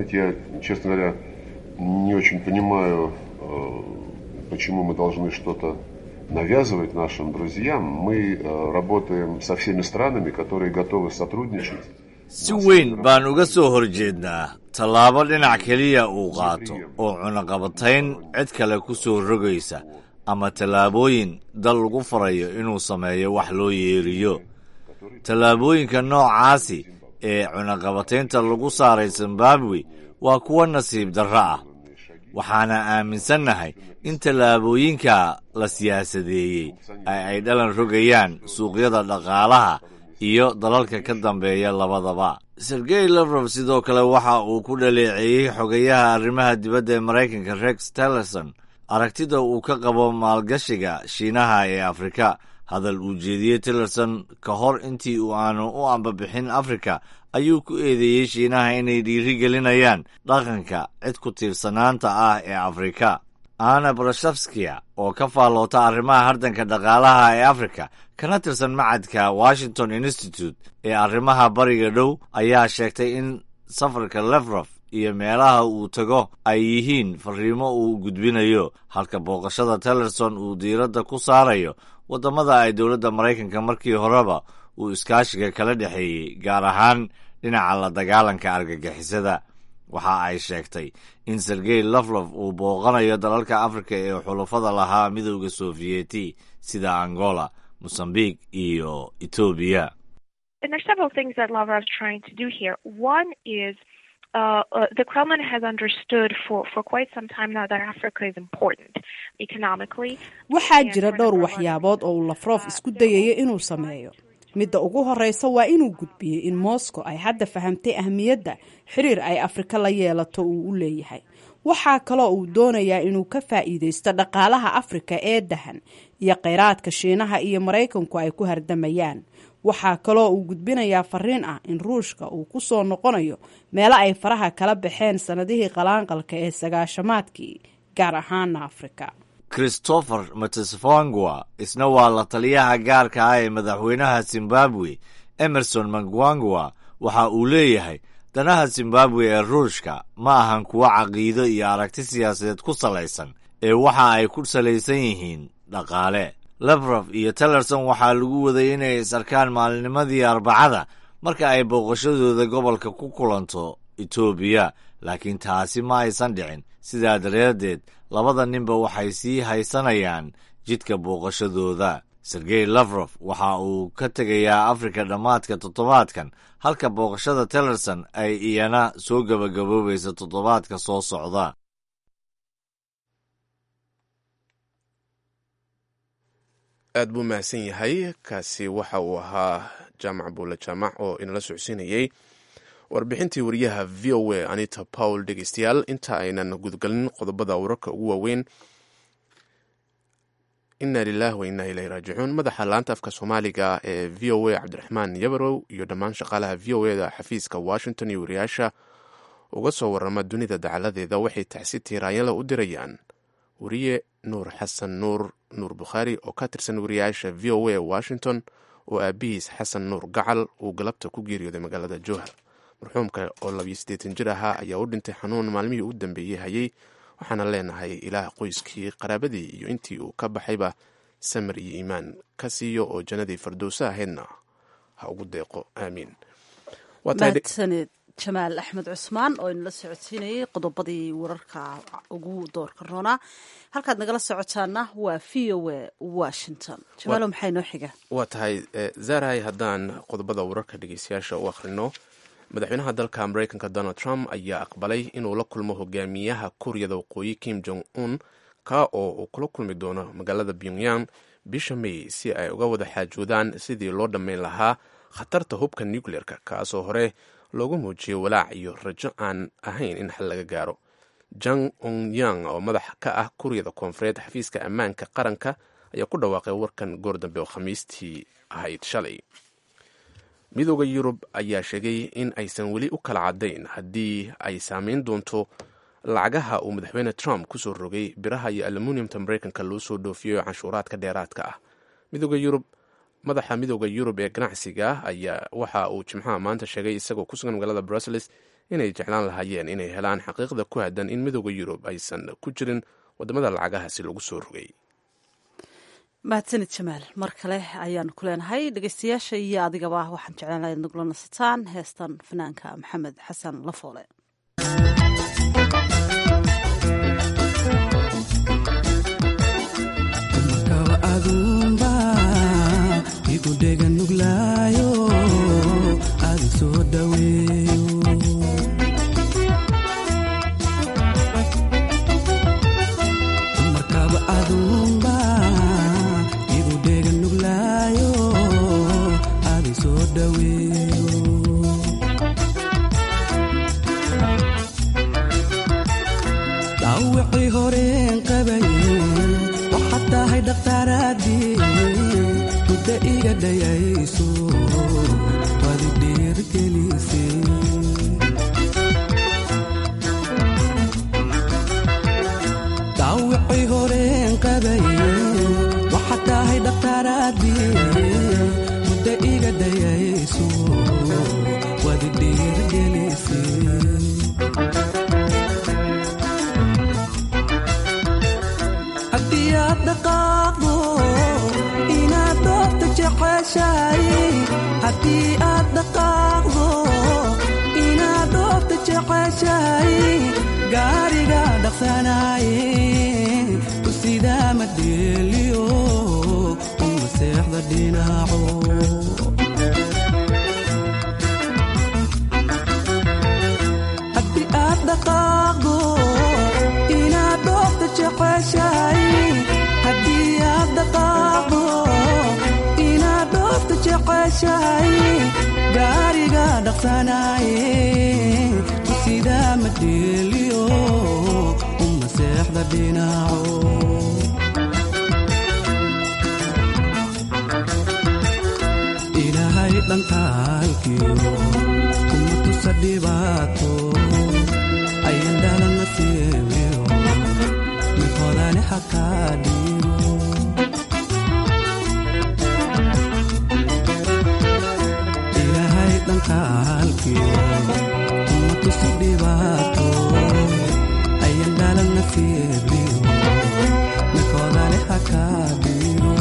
не очень понимаю, почему мы должны что-то навязывать нашим друзьям. Мы работаем со всеми странами, которые готовы сотрудничать. si weyn baan uga soo horjeednaa tallaabo dhinac keliya uu qaato oo cunaqabatayn cid kale ku soo rogaysa ama tallaabooyin dal lagu farayo inuu sameeyo wax loo yeeriyo tallaabooyinka noocaasi ee cunaqabataynta lagu saaray zimbabwe waa kuwo nasiib darro ah waxaana aaminsannahay in tallaabooyinka la siyaasadeeyey ay ay dhalan rogayaan suuqyada dhaqaalaha iyo dalalka ka dambeeya labadaba sergey lafrof sidoo kale waxa uu ku dhaleeceeyey xogayaha arrimaha dibadda ee maraykanka rex tillerson aragtida uu ka qabo maalgashiga shiinaha ee afrika hadal uu jeediyey tillerson ka hor intii uu aanu u ambabixin afrika ayuu ku eedeeyey shiinaha inay dhiiri gelinayaan dhaqanka cid ku tiirsanaanta ah ee afrika ana brashafskia oo ka faalloota arrimaha hardanka dhaqaalaha ee afrika kana tirsan macadka washington institute ee arrimaha bariga dhow ayaa sheegtay in safarka lefrof iyo meelaha uu tago ay yihiin fariimo uu gudbinayo halka booqashada tillerson uu diiradda ku saarayo waddamada ay dowladda maraykanka markii horeba uu iskaashiga kala dhexeeyey gaar ahaan dhinaca la dagaalanka argagixisada waxa ay sheegtay in sergey laflof uu booqanayo dalalka afrika ee xulafada lahaa midowda sofiyeeti sida angola mosambique iyo etoobiya Uh, uh, the Kremlin has understood for, for quite some time now that Africa is important economically. waxaa jira dhowr waxyaabood oo uu lafrof isku dayayo inuu sameeyo midda ugu horeysa waa inuu gudbiyey in moscow ay hadda fahamtay ahmiyadda xiriir ay afrika la yeelato uu u leeyahay waxaa kaloo uu doonayaa inuu ka faa'iideysto dhaqaalaha afrika ee dahan iyo kheyraadka shiinaha iyo maraykanku ay ku hardamayaan waxaa kaloo uu gudbinayaa fariin ah in ruushka uu ku soo noqonayo meelo ay faraha kala baxeen sannadihii qalaanqalka ee sagaashamaadkii gaar ahaana afrika christopher matesvangwa isna waa la taliyaha gaarka ah ee madaxweynaha zimbabwe emerson mangwangwa waxa uu leeyahay danaha zimbabwe ee ruushka ma ahan kuwo caqiido iyo aragti siyaasadeed ku salaysan ee waxa ay ku salaysan yihiin dhaqaale lefrof iyo tillerson waxaa lagu waday inay is arkaan maalinimadii arbacada marka ay booqashadooda gobolka ku kulanto etoobiya laakiin taasi ma aysan dhicin sidaa daraaddeed labada ninba waxay sii haysanayaan jidka booqashadooda sergey lafrof waxa uu ka tegayaa afrika dhammaadka toddobaadkan halka booqashada tillerson ay iyana soo gebagaboobaysa toddobaadka soo socda aad buu mahadsan yahay kaasi waxa uu ahaa jaamac buule jaamac oo inala socodsiinayey warbixintii wariyaha v o a anita pawl dhegeystayaal inta aynan gudgalin qodobada wararka ugu waaweyn inna lilah wa inna ilahi raajicuun madaxa laanta afka soomaaliga ee v o a cabdiraxmaan yabarow iyo dhammaan shaqaalaha v o eda xafiiska washington iyo wariyaasha uga soo warrama dunida dacaladeeda waxay tacsi tiiraanyala u dirayaan wariye nuur xasan nuur nuur bukhaari oo ka tirsan wariyaasha v o a washington oo aabihiis xasan nuur gacal uu galabta ku geeriyooday magaalada jowhar marxuumka oo labiyo siddeetan jir ahaa ayaa u dhintay xanuun maalmihii u dambeeyey hayay waxaana leenahay ilaah qoyskii qaraabadii iyo intii uu ka baxayba samir iyo iimaan ka siiyo oo jannadii fardowsa ahaydna ha ugu deeqo aamiin mahadsaned jamaal axmed cusmaan oo inala socodsiinayay qodobadii wararka ugu doorka roonaa halkaad nagala socotaana waa v o a washington jamaalo maxay noo xiga waa tahay zaray haddaan qodobada wararka dhegeystayaasha u akhrino madaxweynaha dalka mareykanka donald trump ayaa aqbalay inuu la kulmo hogaamiyaha kuuriyada waqooyi kim jong un ka oo uu kula kulmi doono magaalada pyongyang bisha may si ay uga wada xaajoodaan sidii loo dhammayn lahaa khatarta hubka nucleerka kaasoo hore loogu muujiyay walaac iyo rajo aan ahayn in xal laga gaaro jang ongyang oo madax ka ah kuuriyada koonfureed xafiiska ammaanka qaranka ayaa ku dhawaaqay warkan goor dambe oo khamiistii ahayd shalay midooda yurub ayaa sheegay in aysan weli u kala caddayn haddii ay saameyn doonto lacagaha uu madaxweyne trump kusoo rogay biraha iyo aluminiumta mareykanka loo soo dhoofiyo canshuuraadka dheeraadka ah midooda yurub madaxa midooda yurub ee ganacsiga ayaa waxa uu jimcaha maanta sheegay isagoo ku sugan magaalada brussels inay jeclaan lahaayeen inay helaan xaqiiqda ku haddan in midooda yurub aysan ku jirin wadamada lacagahaasi lagu soo rogay mahadsanid jamaal mar kale ayaanu ku leenahay dhegeystayaasha iyo adigaba waxaan jeclaan lahayd nagula nasataan heestan fanaanka maxamed xasan lafoole igudhega nuglaayo adi soo dhaweeyo markaba adumba igudhega nuglaayo adi soo dhaweeyo dhaawicii horeen qabaye waxaad tahay dhakhtaaraadii mudda iga dhayayso wadi dhiirgelise dhaawicii horeen qabaye waxaad tahay dhakhtaaraadii mudda iga dhayayso wadi dhiirgelise haddii aad dhaqaaqdo inaad doorta jeceshahay haddii aad dhaqaaqdo inaad doorta jeceshahay gaariga dhaqsanaaye u sidaa madheeliyo uma seexda dhinaco haddii aad dhaqaaqdo inaad doorta jeceshahay haddii aad dhaqaaqdo inaad dhoofta jeceshahay gaariga dhaqsanaaye sidaa madheeliyo uma seexda dhinaco ilaahay dhankaalkiyo kuma tusa dhibaato ayan dhalana siibiyo mid hodane hakaa dhiibo ilaahay dhankaalkiyo kuma tusa dhibaato ayan dhalana siibiyo mid hodane hakaa dhiibo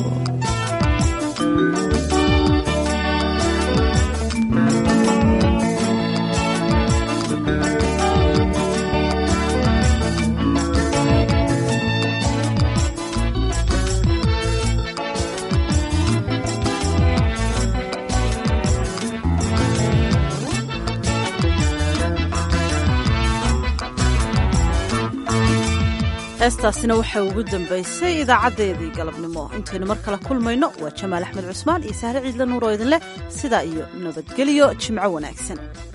heestaasina waxaa ugu dambaysay idaacadeedii galabnimo intaynu mar kale kulmayno waa jamaal axmed cusmaan iyo sahre ciidla nuur oo idin leh sidaa iyo nabadgelyo jimco wanaagsan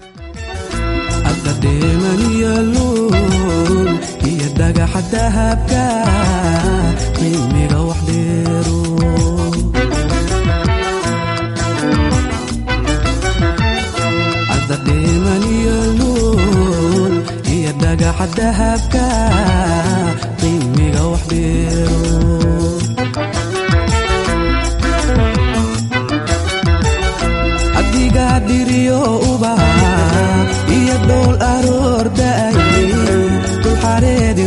adadheemaniyo luul iyo dhagaxa dahabka qiimiga wax dheero adadheemaniyo luul dhagaxa dahabka qiimiga wax dheero adiga dhiriyo ubaha iyo dhool aroor da'ay dulxareedi